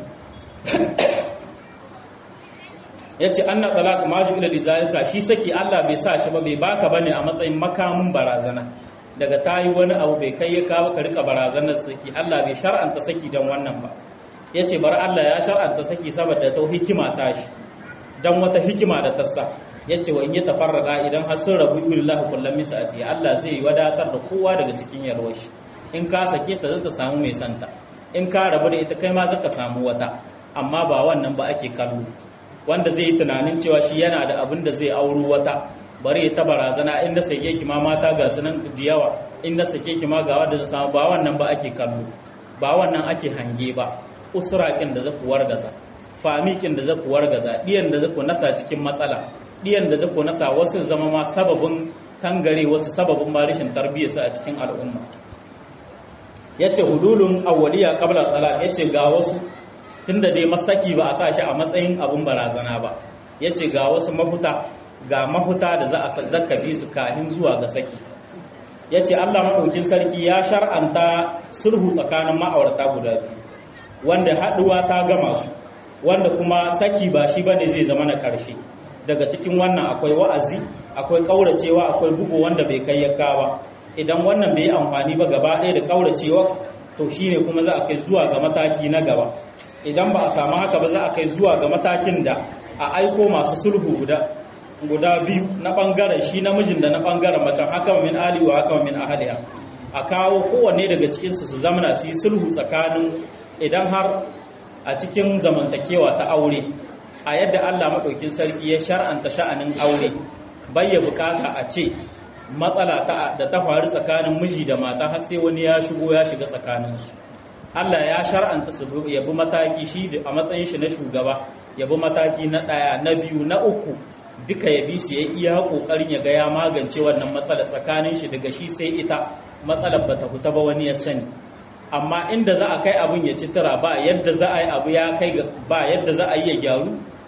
ya ce an na talaka maju ila lizalika shi saki Allah bai sa shi ba bai baka bane a matsayin makamin barazana daga tayi wani abu bai kai ya kawo ka rika barazanar saki Allah bai shar'anta saki dan wannan ba yace bar Allah ya shar'anta saki saboda ta hikima ta shi dan wata hikima da ta sa yace wa in ya tafarraqa idan har sun rabu billahi kullum misati Allah zai wadatar da kowa daga cikin yarwar shi in ka sake ta zaka samu mai santa in ka rabu da ita kai ma zaka samu wata amma ba wannan ba ake kallo wanda zai yi tunanin cewa shi yana da abin da zai auro wata bari ta barazana inda sake ki ma mata ga sunan jiyawa inda sake ki ma ga wanda zai samu ba wannan ba ake kallo ba wannan ake hange ba usrakin da zaku wargaza famikin da zaku wargaza diyan da zaku nasa cikin matsala diyan da zaku nasa wasu zama ma sababin tangare wasu sababin ma rashin tarbiyyarsa a cikin al'umma yace hululun awwaliya qabla talaq yace ga wasu tunda dai masaki ba a sa shi a matsayin abun barazana ba yace ga wasu mafuta ga mafuta da za a zaka bi su kafin zuwa ga saki yace Allah madaukin sarki ya shar'anta sulhu tsakanin ma'aurata guda biyu wanda haduwa ta gama su wanda kuma saki ba shi bane zai zama na karshe daga cikin wannan akwai wa'azi akwai kauracewa akwai bugu wanda bai kai ya kawa idan wannan bai yi amfani ba gaba ɗaya da kauracewa to shine kuma za a kai zuwa ga mataki na gaba idan ba a samu haka ba za a kai zuwa ga matakin da a aiko masu sulhu guda guda biyu na bangaren shi namijin da na bangaren macen haka min ali wa haka min ahliha a kawo kowanne daga cikin su su zamana su yi sulhu tsakanin idan har a cikin zamantakewa ta aure a yadda Allah madaukin sarki ya shar'anta sha'anin aure bayya bukata a ce matsala da ta faru tsakanin miji da mata har sai wani ya shigo ya shiga tsakaninsu Allah ya shar'anta su ya bi mataki shi a matsayin shi na shugaba ya bi mataki na ɗaya na biyu na uku duka ya bi su ya iya ƙoƙarin ya ga ya magance wannan matsala tsakanin shi daga shi sai ita matsalar bata fita ba wani ya sani amma inda za a kai abin ya ci tara ba yadda za a yi abu ya kai ba yadda za a yi ya gyaru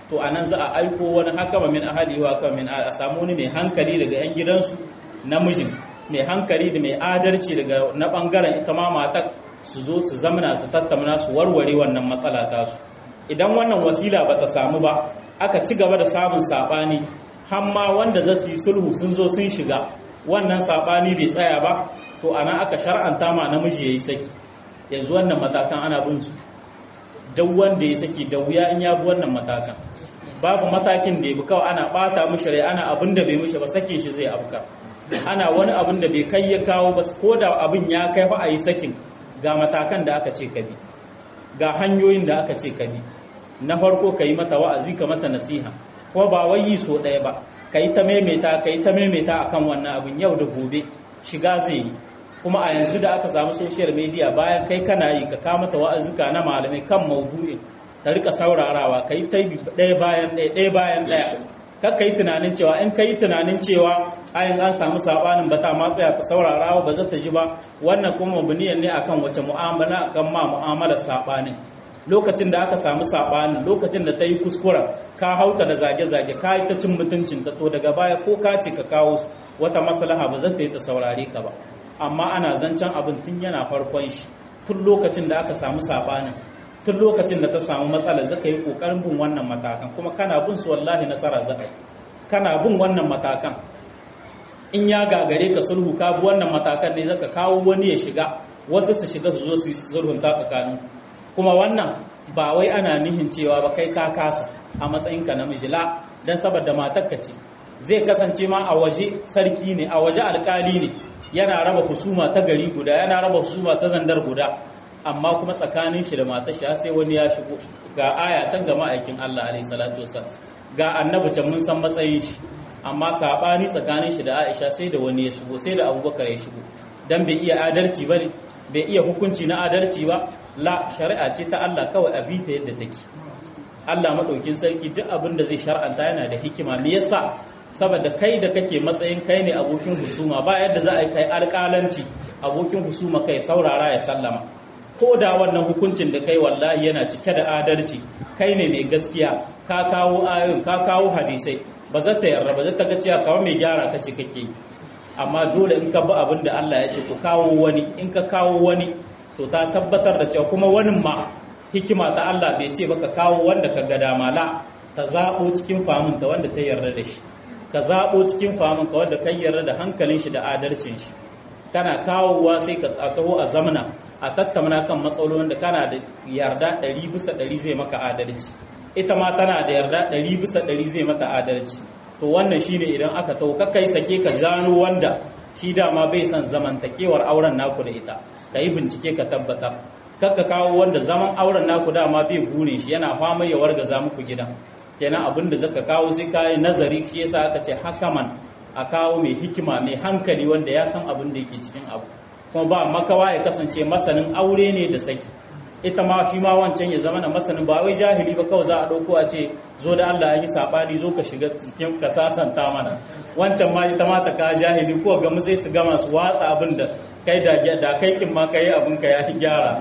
to anan za a aiko wani hakama min ahali wa hakama min a samu wani mai hankali daga yan gidansu namijin mai hankali da mai adalci daga na bangaren ita ma matar su zo su zamana su tattauna su warware wannan matsala ta su idan wannan wasila bata samu ba aka ci gaba da samun sabani har ma wanda za su yi sulhu sun zo sun shiga wannan sabani bai tsaya ba to ana aka shar'anta ma namiji yayi saki yanzu wannan matakan ana bin su duk wanda ya saki da wuya in ya bi wannan matakan babu matakin da ya bi kawai ana bata mishi rai ana abin da bai mishi ba sakin shi zai afka ana wani abin da bai kai ya kawo ba ko da abin ya kai fa a yi sakin ga matakan da aka ce ka bi ga hanyoyin da aka ce ka bi na farko ka yi mata wa'azi ka mata nasiha kuma ba wai yi so ɗaya ba ka yi ta maimaita ka yi ta maimaita akan wannan abin yau da gobe shiga zai yi kuma a yanzu da aka samu social media bayan kai kana yi ka kama ta wa'azuka na malamai kan maudu'in ta rika saurarawa ka yi ta ɗaya bayan ɗaya ɗaya bayan ɗaya kar ka yi tunanin cewa in ka yi tunanin cewa ayin an samu sabanin ba ta matsaya ka saurarawa ba za ta ji ba wannan kuma mabniyan ne akan wace mu'amala akan ma mu'amalar sabanin lokacin da aka samu sabanin lokacin da ta yi kuskura ka hauta da zage-zage ka yi ta cin mutuncin ta to daga baya ko ka ce ka kawo wata maslaha ba za ta yi ta saurare ka ba amma ana zancen abin tun yana farkon shi tun lokacin da aka samu sabanin tun lokacin da ta samu matsala zaka yi kokarin bin wannan matakan kuma kana bin su wallahi nasara zaka yi kana bin wannan matakan in ya gagare ka sulhu ka bi wannan matakan ne zaka kawo wani ya shiga wasu su shiga su zo su sulhunta tsakanin kuma wannan ba wai ana nihin cewa ba kai ka kasa a matsayinka namiji la dan saboda matarka ce zai kasance ma a waje sarki ne a waje alkali ne yana raba husuma ta gari guda yana raba husuma ta zandar guda amma kuma tsakanin shi da matar shi sai wani ya shigo ga aya can ga ma'aikin Allah alaihi salatu wasallam ga annabi can mun san matsayin shi amma sabani tsakanin shi da Aisha sai da wani ya shigo sai da Abubakar ya shigo dan bai iya adalci bane bai iya hukunci na adalci ba la shari'a ce ta Allah kawai a bita yadda take Allah madaukin sarki duk abin da zai shar'anta yana da hikima me yasa saboda kai da kake matsayin kai ne abokin husuma ba yadda za a kai alƙalanci abokin husuma kai saurara ya sallama ko da wannan hukuncin da kai wallahi yana cike da adalci kai ne mai gaskiya ka kawo ayoyin ka kawo hadisai ba za ta yarda ba za ta ga cewa kawai mai gyara kace kake amma dole in ka bi abin da Allah ya ce ku kawo wani in ka kawo wani to ta tabbatar da cewa kuma wani ma hikima ta Allah bai ce baka kawo wanda ka ga dama la ta zabo cikin famun ta wanda ta yarda da shi ka zabo cikin famun ka wanda kai yarda da hankalin shi da adalcin shi kana kawowa sai ka taho a zamana a tattauna kan matsalolin da kana da yarda ɗari bisa ɗari zai maka adalci ita ma tana da yarda ɗari bisa ɗari zai mata adalci to wannan shine idan aka tau kai sake ka gano wanda shi dama bai son zamantakewar auren naku da ita ka yi bincike ka tabbata kakka kawo wanda zaman auren naku dama bai gune shi yana fama ya wargaza muku gidan kenan abin da zaka kawo sai ka yi nazari shi yasa aka ce hakaman a kawo mai hikima mai hankali wanda ya san abin da yake cikin abu kuma ba makawa ya kasance masanin aure ne da saki ita ma shi ma wancan ya zama na masanin ba wai jahili ba kawai za a ɗauko a ce zo da Allah ya yi saɓani zo ka shiga cikin ka sasanta mana wancan ma ita ma ta ka jahili ko ga mu sai su gama su watsa abin da kai da da kai kin ma kai abin ka ya gyara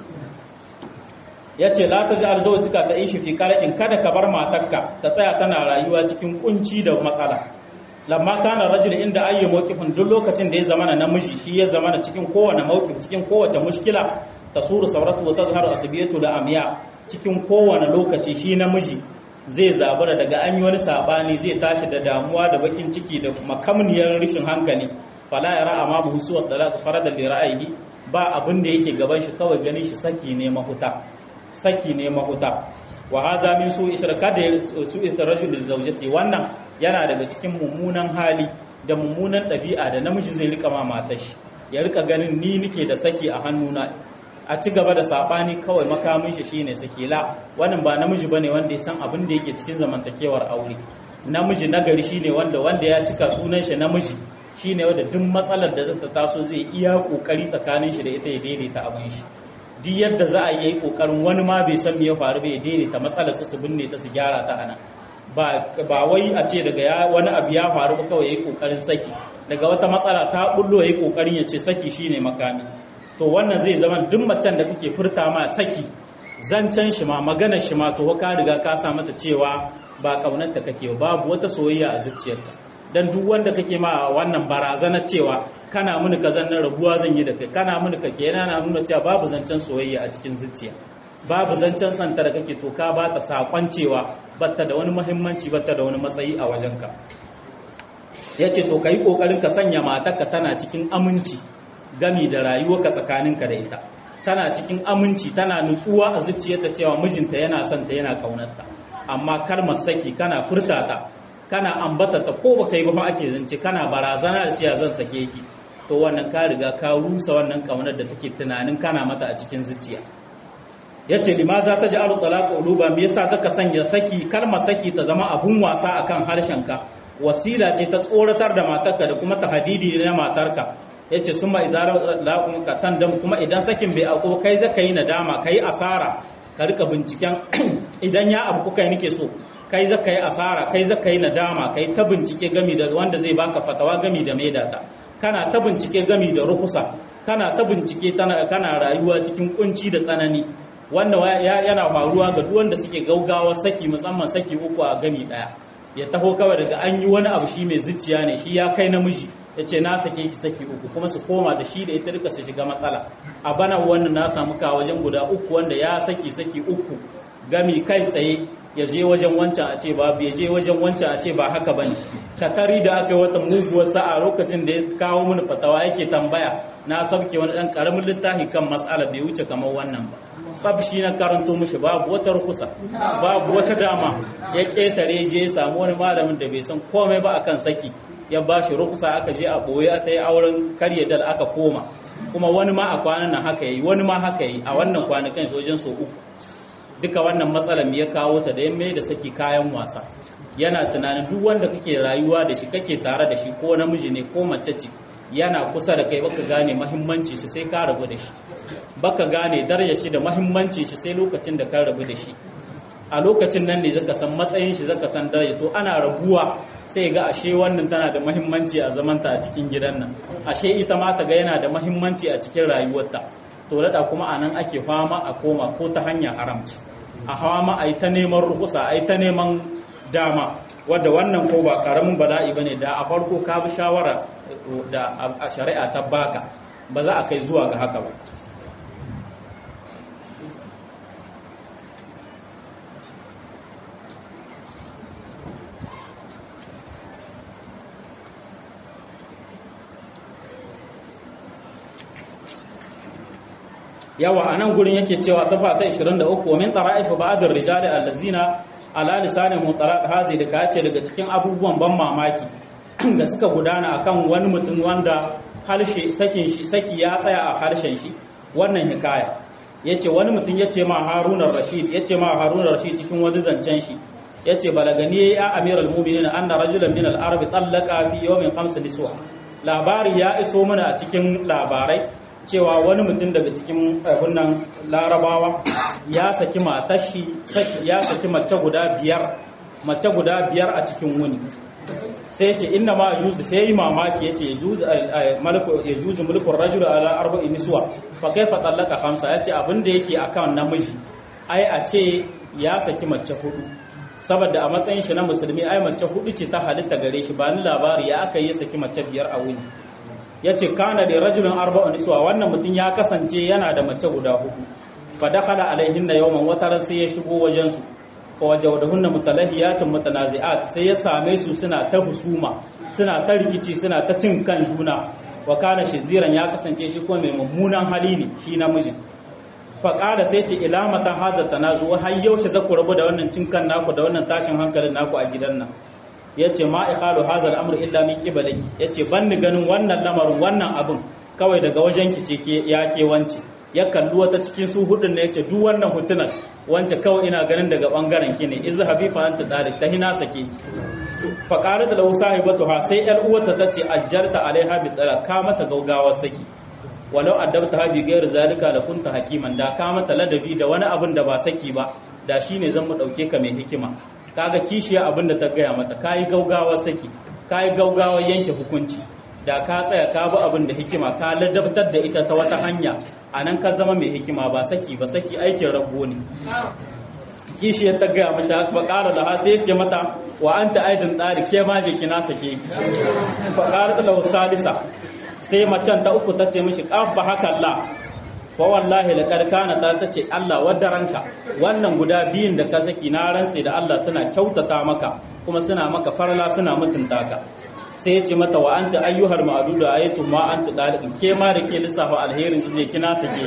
yace la ta za'al zawjika ta ishi fi qalin kada ka bar matarka ta tsaya tana rayuwa cikin kunci da matsala lamma kana rajul inda ayyi mawqifin duk lokacin da ya zamana namiji shi ya zamana cikin kowane mawqif cikin kowace mushkila tasuru sauratu wa tazharu asbiyatu da amya cikin kowane lokaci shi namiji zai zabura daga an yi wani sabani zai tashi da damuwa da bakin ciki da makamniyar rishin hankali fala yara amma bu husuwa talaq farada li ra'ayi ba abin da yake gaban shi kawai ganin shi saki ne mahuta saki ne mahuta wa hadha min su ishraka da su rajul zawjati wannan yana daga cikin mummunan hali da mummunan ɗabi'a da namiji zai rika ma matar shi ya rika ganin ni nike da saki a hannuna a ci gaba da sabani kawai makamin shi shine sake la wannan ba namiji bane wanda ya san abin da yake cikin zamantakewar aure namiji nagari shine wanda wanda ya cika sunan shi namiji shine wanda duk matsalar da zata taso zai iya kokari tsakanin shi da ita ya daidaita abin shi duk yadda za a yi kokarin wani ma bai san me ya faru bai daidaita matsalar su su binne ta su gyara ta ana ba ba wai a ce daga ya wani abu ya faru ba kawai yayi kokarin saki daga wata matsala ta bullo yayi kokarin ya ce saki shine makami to wannan zai zama duk macen da kake furta ma saki zancen shi ma maganar shi ma to ka riga ka sa mata cewa ba kaunarta kake babu wata soyayya a zuciyarka dan duk wanda kake ma wannan barazana cewa kana mini kazan na rabuwa zan yi da kai kana mini kake yana na nuna cewa babu zancen soyayya a cikin zuciya babu zancen santa da kake to ka ba ta sakon cewa batta da wani muhimmanci batta da wani matsayi a wajenka yace to kai kokarin ka sanya matarka tana cikin aminci gami da rayuwarka tsakaninka da ita tana cikin aminci tana nutsuwa a zuciyarta cewa mijinta yana son ta yana kaunarta amma kalmar saki kana furta ta kana ambata ta ko baka yi ba ake zance kana barazana da cewa zan sake ki to wannan ka riga ka rusa wannan kaunar da take tunanin kana mata a cikin zuciya yace limaza ta ja'alu talaqa uluba me yasa zaka sanya saki kalmar saki ta zama abun wasa akan harshen ka wasila ce ta tsoratar da matarka da kuma tahdidi na matarka yace summa izara laqum ka tandam kuma idan sakin bai auku kai zaka yi nadama kai asara ka rika binciken idan ya abu kuka nake so kai zaka yi asara kai zaka yi nadama kai ta bincike gami da wanda zai baka fatawa gami da maidata kana ta bincike gami da rukusa kana ta bincike kana rayuwa cikin kunci da tsanani wanda yana faruwa ga duk wanda suke gaugawa saki musamman saki uku a gami daya ya taho kawai daga an yi wani abu shi mai zuciya ne shi ya kai namiji ya ce na sake ki saki uku kuma su koma da shi da ita duka su shiga matsala a bana wannan na samu ka wajen guda uku wanda ya saki saki uku gami kai tsaye ya je wajen wancan a ce babu ya je wajen wancan a ce ba haka bane katari da aka yi wata muguwar sa'a lokacin da ya kawo mini fatawa yake tambaya na sabke wani dan karamin littafi kan matsala bai wuce kamar wannan ba sab shi na karanto mishi babu wata rukusa babu wata dama ya ketare je ya samu wani malamin da bai san komai ba akan saki ya ba shi rukusa aka je a boye aka yi auren karye dal aka koma kuma wani ma a kwanan nan haka yi wani ma haka yi a wannan kwanakan wajen so uku duka wannan matsalar ya kawo ta da ya mai da saki kayan wasa yana tunanin duk wanda kake rayuwa da shi kake tare da shi ko namiji ne ko mace ce yana kusa da kai baka gane mahimmanci shi sai ka rabu da shi baka gane darajar shi da mahimmanci shi sai lokacin da ka rabu da shi a lokacin nan ne zaka san matsayin shi zaka san daraja to ana rabuwa sai ga ashe wannan tana da mahimmanci a zamanta a cikin gidan nan ashe ita ma ta ga yana da mahimmanci a cikin rayuwarta to da kuma anan ake fama a koma ko ta hanyar haramci a hawa ma a yi ta neman rukusa a yi ta neman dama wadda wannan ko ba karamin bala'i bane da a farko ka bi shawara da a shari'a ta baka ba za a kai zuwa ga haka ba yawa a nan gurin yake cewa safa ta 23 wa min tara'if ba'd ar-rijali allazina ala lisani mutaraq hazi da kace daga cikin abubuwan ban mamaki da suka gudana akan wani mutum wanda harshe sakin shi saki ya tsaya a harshen shi wannan hikaya yace wani mutum yace ma Harun rashid yace ma Harun rashid cikin wani zancen shi yace balagani ya amiral mu'minin anna rajulan min al-arab tallaqa fi yawmin khams niswa labari ya iso mana a cikin labarai cewa wani mutum daga cikin nan larabawa ya saki matashi ya saki mace guda biyar mace guda biyar a cikin wuni sai ce inna ma yuzu sai yi mamaki yace yuzu malaku yuzu mulkul rajul ala arba'i niswa fa kaifa talaqa khamsa yace abin da yake akan namiji ai a ce ya saki mace hudu saboda a matsayin shi na musulmi ai mace hudu ce ta halitta gare shi ba ni labari ya aka yi saki mace biyar a wuni ya ce kana da rajulun arba'un niswa wannan mutum ya kasance yana da mace guda hudu fa dakhala alaihinna yawman wata ran sai ya shigo wajen su fa wajawdahunna mutalahiyatun mutanazi'at sai ya same su suna ta husuma suna ta rikici suna ta cin kan juna wa kana shiziran ya kasance shi kuma mai mummunan hali ne shi namiji fa qala sai ce ila mata hadha tanazu har yaushe za ku rabu da wannan cin kan naku da wannan tashin hankalin naku a gidan nan yace ma iqalu hadha al-amr illa min qibalaki yace ban ni ganin wannan lamarin wannan abin kawai daga wajen ki ce ke ya ke wance ya kalli wata cikin su hudun ne yace duk wannan hutunan wance kawai ina ganin daga bangaren ki ne izhabi fa anta dalik ta hina sake fa qalat lahu sahibatu ha sai yar uwata tace ajjalta alaiha bi tsara ka mata gaugawa saki walau addabta ha bi ghairi zalika la kunta hakiman da ka mata ladabi da wani abin da ba saki ba da shine zan mu dauke ka mai hikima kaga kishiya abin da ta gaya mata kayi gaugawa saki kayi gaugawa yanke hukunci da ka tsaya ka bi abin da hikima ka ladabtar da ita ta wata hanya a nan ka zama mai hikima ba saki ba saki aikin rago ne kishi ya tagaya mashi fa ƙara da sai ya ce mata wa anta aidin tsari ke ma je kina sake fa ƙara da salisa sai macen ta uku ta ce mishi ƙabba haka Allah fa wallahi laqad kana ta tace Allah wadaranka wannan guda biyun da ka saki na rantse da Allah suna kyautata maka kuma suna maka farla suna mutunta ka sai ya ce mata wa anta ayyuhal ma'dudu ayatu ma anta dalikin ke ma da ke lissafa alherin ki je kina sake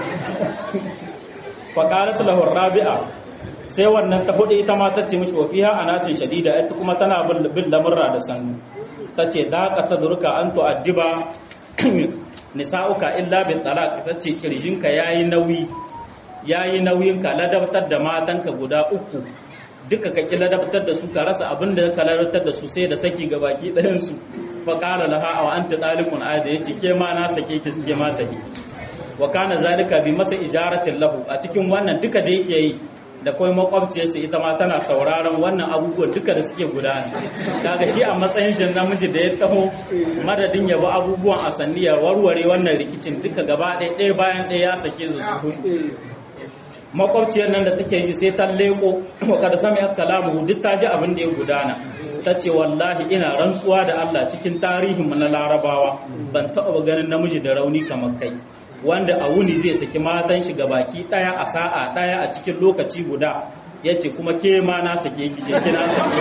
fa qalat lahu rabi'a sai wannan ta hudu ita ma tace mishi wa fiha anatin shadida ita kuma tana bin lamurra da sannu tace da ka sadurka an tu'addiba nisa'uka illa bin talaq tace kirjinka yayi nauyi yayi nauyin ka ladabtar da matanka guda uku duka ka ki ladabtar da su ka rasa abin da ka ladabtar da su sai da saki ga baki ɗayan su fa qala laha aw anta talikun ayda yace ke ma na sake ki suke ma tahi wa kana zalika bi masa ijaratin lahu a cikin wannan duka da yake yi da kuma makwabciyarsa ita ma tana sauraron wannan abubuwan duka da suke gudana kaga shi a matsayin shi namiji da ya taho madadin ya bi abubuwan a sanniya warware wannan rikicin duka gaba ɗaya ɗaya bayan ɗaya ya sake su su makwabciyar nan da take shi sai ta leko wa kada sami kalamu duk ta ji abin da ya gudana ta ce wallahi ina rantsuwa da Allah cikin tarihin na larabawa ban taɓa ganin namiji da rauni kamar kai wanda a wuni zai saki matan shi baki daya a sa'a daya a cikin lokaci guda ya ce kuma ke ma na sake ki je kina sake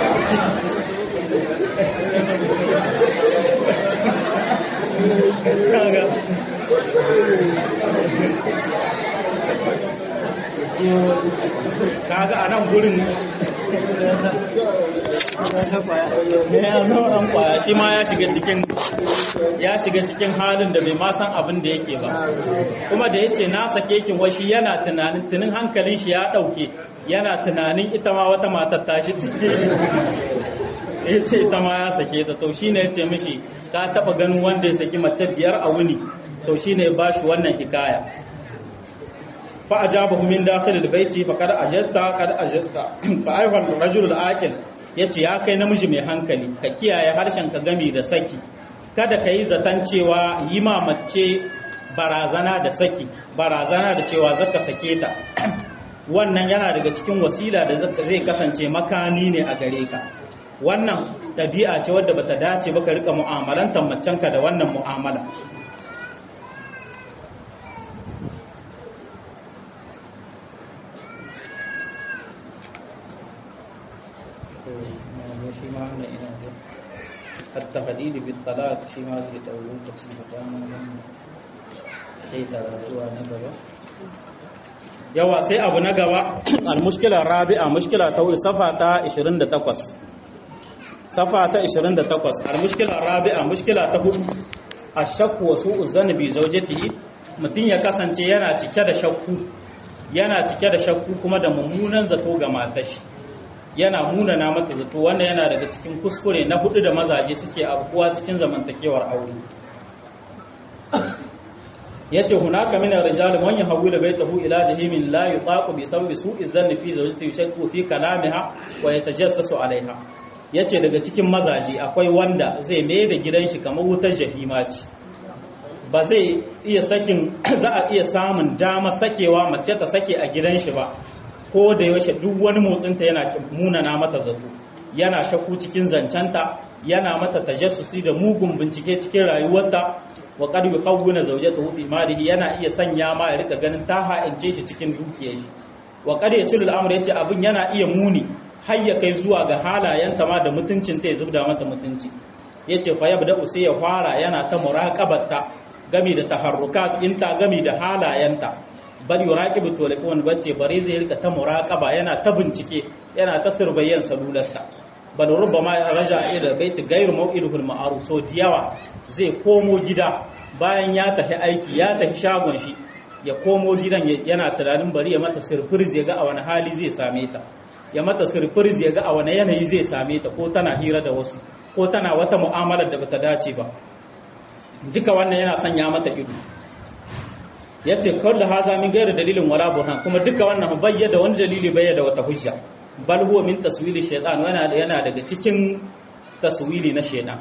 kaga a nan gurin an kwaya shi ma ya shiga cikin ya shiga cikin halin da bai ma san abin da yake ba kuma da yace na sake kin washi yana tunanin tunin hankalin shi ya dauke yana tunanin ita ma wata matar ta shi cike yace ita ma ya sake ta to shine yace mishi ka taba ganin wanda ya saki mace biyar a wuni to shine ya bashi wannan hikaya fa ajabahu min dakhil albayti fa kad ajasta kad ajasta fa ayha ar-rajul al-aqil yace ya kai namiji mai hankali ka kiyaye harshen ka gami da saki kada ka yi zaton cewa yi ma mace barazana da saki barazana da cewa zaka sake ta wannan yana daga cikin wasila da zai kasance makami ne a gare ka wannan ɗabi'a ce wadda bata dace ba ka rika mu'amalantar macenka da wannan mu'amala shi ma wannan ina da التهديد بالطلاق shi ma zai ɗau lokaci da dama wannan sai zuwa na gaba yawa sai abu na gaba al-mushkila rabi'a mushkila ta wuri safa ta 28 safa ta 28 al-mushkila rabi'a mushkila ta hudu ashakku wa su'u zanni bi zawjatihi mutun ya kasance yana cike da shakku yana cike da shakku kuma da mummunan zato ga matar shi yana munana mata zato wannan yana daga cikin kuskure na hudu da mazaje suke abuwa cikin zamantakewar aure yace hunaka min ar-rijal man yahawwilu baytahu ila jahimin la yutaqu bi sabbi su'i zanni fi zawjatihi yashku fi kalamiha wa yatajassasu alaiha yace daga cikin mazaje akwai wanda zai mai da gidan shi kamar wutar jahima ce ba zai iya sakin za a iya samun dama sakewa mace ta sake a gidan shi ba ko da yaushe duk wani motsinta yana munana mata zato yana shakku cikin zancenta yana mata tajassusi da mugun bincike cikin rayuwarta wa qad yukhawwina zawjatahu fi malihi yana iya sanya ma ya rika ganin ta ha'ince shi cikin dukiyar shi wa qad yasulul amr yace abin yana iya muni har ya kai zuwa ga halayenta ma da mutuncin ta ya zubda mata mutunci yace fa yabda sai ya fara yana ta muraqabarta gami da taharrukat inta gami da halayenta bal yuraqibu telefon bace bare zai rika ta muraqaba yana ta bincike yana ta surbayyan salularta bal rubbama raja ila baiti ghayr maw'iduhul ma'ruf so diyawa zai komo gida bayan ya tafi aiki ya tafi shagon shi ya komo gidan yana tunanin bari ya mata surprise ya ga a wani hali zai same ta ya mata surprise ya ga a wani yanayi zai same ta ko tana hira da wasu ko tana wata mu'amalar da bata dace ba duka wannan yana sanya mata ido ya ce kawai da haza min gaira dalilin wala burhan kuma duka wannan bayyada wani dalili bayyada wata hujja bal huwa min taswili shaytan yana yana daga cikin taswili na shaytan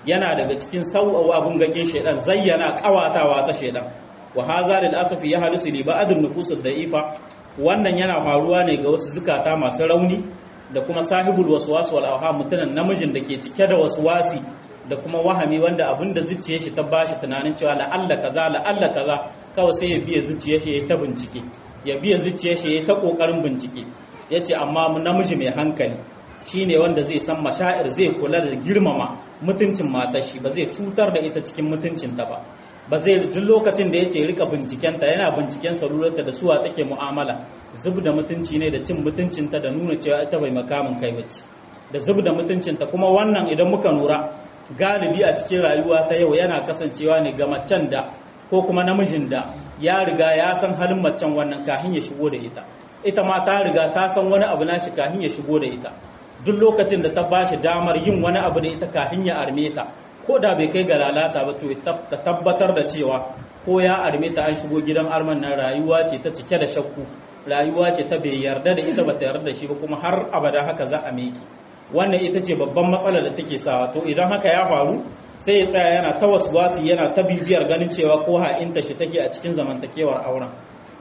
yana daga cikin sau'awa abun gake shedan zayyana kawatawa ta shedan wa hadha lil asafi ya halisu li ba'd an-nufus ad-da'ifa wannan yana faruwa ne ga wasu zukata masu rauni da kuma sahibul waswas wal awham mutunan namijin da ke cike da waswasi da kuma wahami wanda abinda zuciyar shi ta bashi tunanin cewa la'alla kaza la'alla kaza kawai sai ya biya zuciyar shi ya ta bincike ya biya zuciyar shi ya ta kokarin bincike yace amma namiji mai hankali shine wanda zai san mashair zai kula da girmama mutuncin matar shi ba zai cutar da ita cikin mutuncinta ba ba zai duk lokacin da yace rika bincikenta yana binciken salurarta da suwa take mu'amala zub da mutunci ne da cin mutuncinta da nuna cewa ita bai makamin kai bace da zub da mutuncinta kuma wannan idan muka lura galibi a cikin rayuwa ta yau yana kasancewa ne ga macen da ko kuma namijin da ya riga ya san halin macen wannan kafin ya shigo da ita ita ma ta riga ta san wani abu nashi kafin ya shigo da ita duk lokacin da ta bashi damar yin wani abu da ita kafin ya arme ta ko da bai kai ga lalata ba to ta tabbatar da cewa ko ya arme ta an shigo gidan arman nan rayuwa ce ta cike da shakku rayuwa ce ta bai yarda da ita ba ta yarda da shi ba kuma har abada haka za a miki wannan ita ce babban matsalar da take sawa to idan haka ya faru sai ya tsaya yana ta waswasi yana ta bibiyar ganin cewa ko ha'inta shi take a cikin zamantakewar auren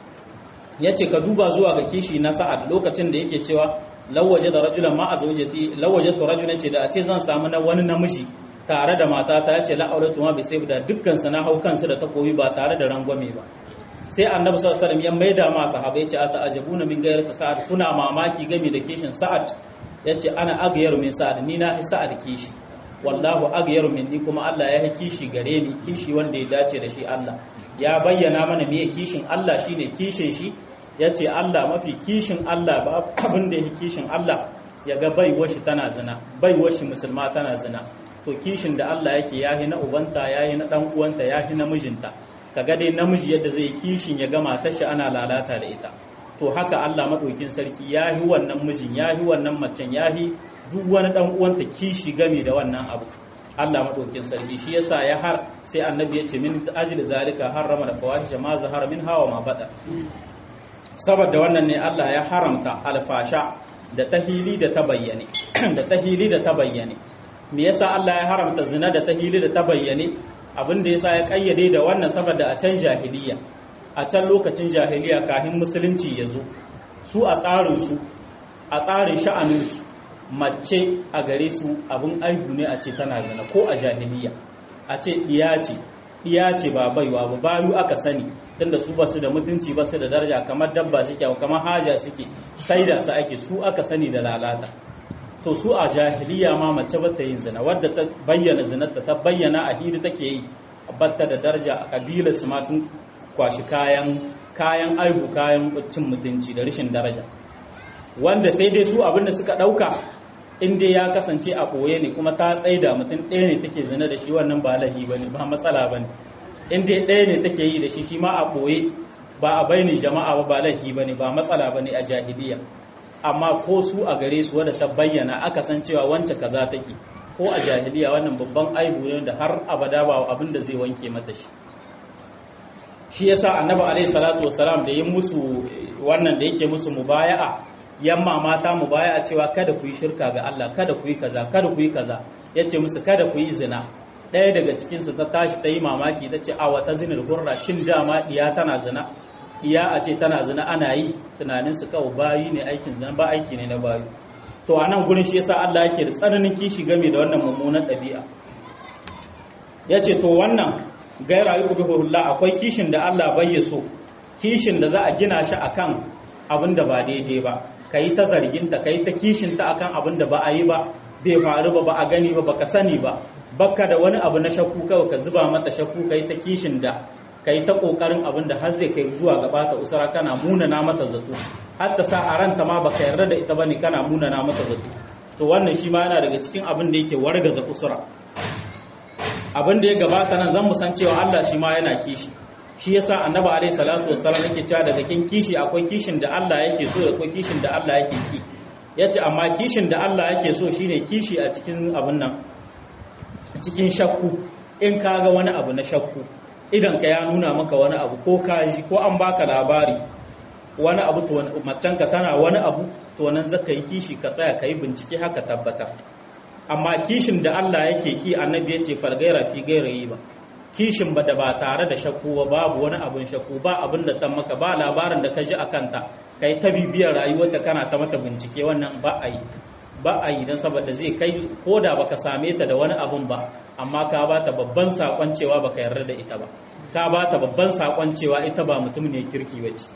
ya ce ka duba zuwa ga kishi na sa'ad lokacin da yake cewa lawaje da rajulan ma a zaujati lawaje to rajulan ce da a ce zan samu na wani namiji tare da matata ya ce la'auratu ma bi sai da dukkan su na hau kansu da takobi ba tare da rangwame ba sai annabi sallallahu alaihi wasallam ya maida ma sahabbai ce ata ajabuna min gairati sa'ad kuna mamaki game da kishin sa'ad yace ana agyaru min sa'ad ni na sa'ad kishi wallahu agyaru min ni kuma Allah ya yi kishi gare ni kishi wanda ya dace da shi Allah ya bayyana mana me kishin Allah shine kishin shi yace Allah mafi kishin Allah ba abin da yake kishin Allah ya ga baiwar shi tana zina baiwar shi musulma tana zina to kishin da Allah yake yahi na ubanta yahi na dan uwanta yahi na mijinta kaga dai namiji yadda zai kishin ya gama ta shi ana lalata da ita to haka Allah madaukin sarki yahi wannan mijin yahi wannan macen yahi duk wani dan uwanta kishi game da wannan abu Allah madaukin sarki shi yasa ya har sai annabi ya ce min ajli zalika harrama da fawahisha ma zahara min hawa ma bada saboda wannan ne Allah ya haramta alfasha da tahili da ta bayyane da tahili da ta bayyane me yasa Allah ya haramta zina da tahili da ta bayyane abin da yasa ya kayyade da wannan saboda a can jahiliya a can lokacin jahiliya kafin musulunci ya zo su a tsarin su a tsarin sha'anin su mace a gare su abin aihu ne a ce tana zina ko a jahiliya a ce diya ce diya ce ba baiwa ba bayu aka sani tunda su basu da mutunci basu da daraja kamar dabba suke kamar haja suke sai da su ake su aka sani da lalata to su a jahiliya ma mace bata yin zina wadda ta bayyana zinarta ta bayyana a hiri take yi batta da daraja a kabilar su ma sun kwashi kayan kayan aihu kayan cin mutunci da rashin daraja wanda sai dai su abin da suka dauka in dai ya kasance a ɓoye ne kuma ta tsaida mutum ɗaya ne take zina da shi wannan ba lahi ba ne ba matsala ba ne in dai ɗaya ne take yi da shi shi ma a ɓoye ba a bainin jama'a ba ba lahi ba ne ba matsala ba ne a jahiliya amma ko su a gare su wadda ta bayyana aka san cewa wance kaza take ko a jahiliya wannan babban aibu ne da har abada ba abin da zai wanke mata shi shi yasa annabi alaihi salatu wassalam da yin musu wannan da yake musu mubaya'a yamma mata mu baya a cewa kada ku yi shirka ga Allah kada ku yi kaza kada ku yi kaza yace musu kada ku yi zina ɗaya daga cikin su ta tashi ta yi mamaki ta ce a wata zinar hurra shin dama diya tana zina diya a ce tana zina ana yi tunanin su kawai bayi ne aikin zina ba aiki ne na bayu to a nan gurin shi yasa Allah yake da tsananin kishi game da wannan mummunan ɗabi'a yace to wannan gaira yi ubihullah akwai kishin da Allah bai so kishin da za a gina shi akan abin da ba daidai ba ka yi ta zarginta ka yi ta kishinta akan abin da ba a yi ba bai faru ba ba a gani ba baka sani ba baka da wani abu na shakku kawai ka zuba mata shakku ka yi ta kishin da ka yi ta kokarin abin da har zai kai zuwa gaba ta usara kana munana mata zato har ta sa a ranta ma baka yarda da ita bane kana munana mata zato to wannan shi ma yana daga cikin abin da yake wargaza usura abin da ya gabata nan zan mu san cewa Allah shi ma yana kishi shi yasa annabi alaihi salatu wassalam yake cewa daga kin kishi akwai kishin da Allah yake so da akwai kishin da Allah yake ki yace amma kishin da Allah yake so shine kishi a cikin abun nan cikin shakku in ka ga wani abu na shakku idan ka ya nuna maka wani abu ko ka ji ko an baka labari wani abu to macen ka tana wani abu to nan zaka yi kishi ka tsaya ka yi bincike haka tabbatar amma kishin da Allah yake ki annabi yace fal gaira fi gairayi ba kishin ba da ba tare da shakku ba babu wani abin shakku ba abin da ta maka ba labarin da ka ji akan ta kai ta bibiyar rayuwarta kana ta mata bincike wannan ba a yi ba a yi don saboda zai kai ko da baka same ta da wani abun ba amma ka ba ta babban sakon cewa baka yarda da ita ba ka ba ta babban sakon cewa ita ba mutum ne kirki ba ce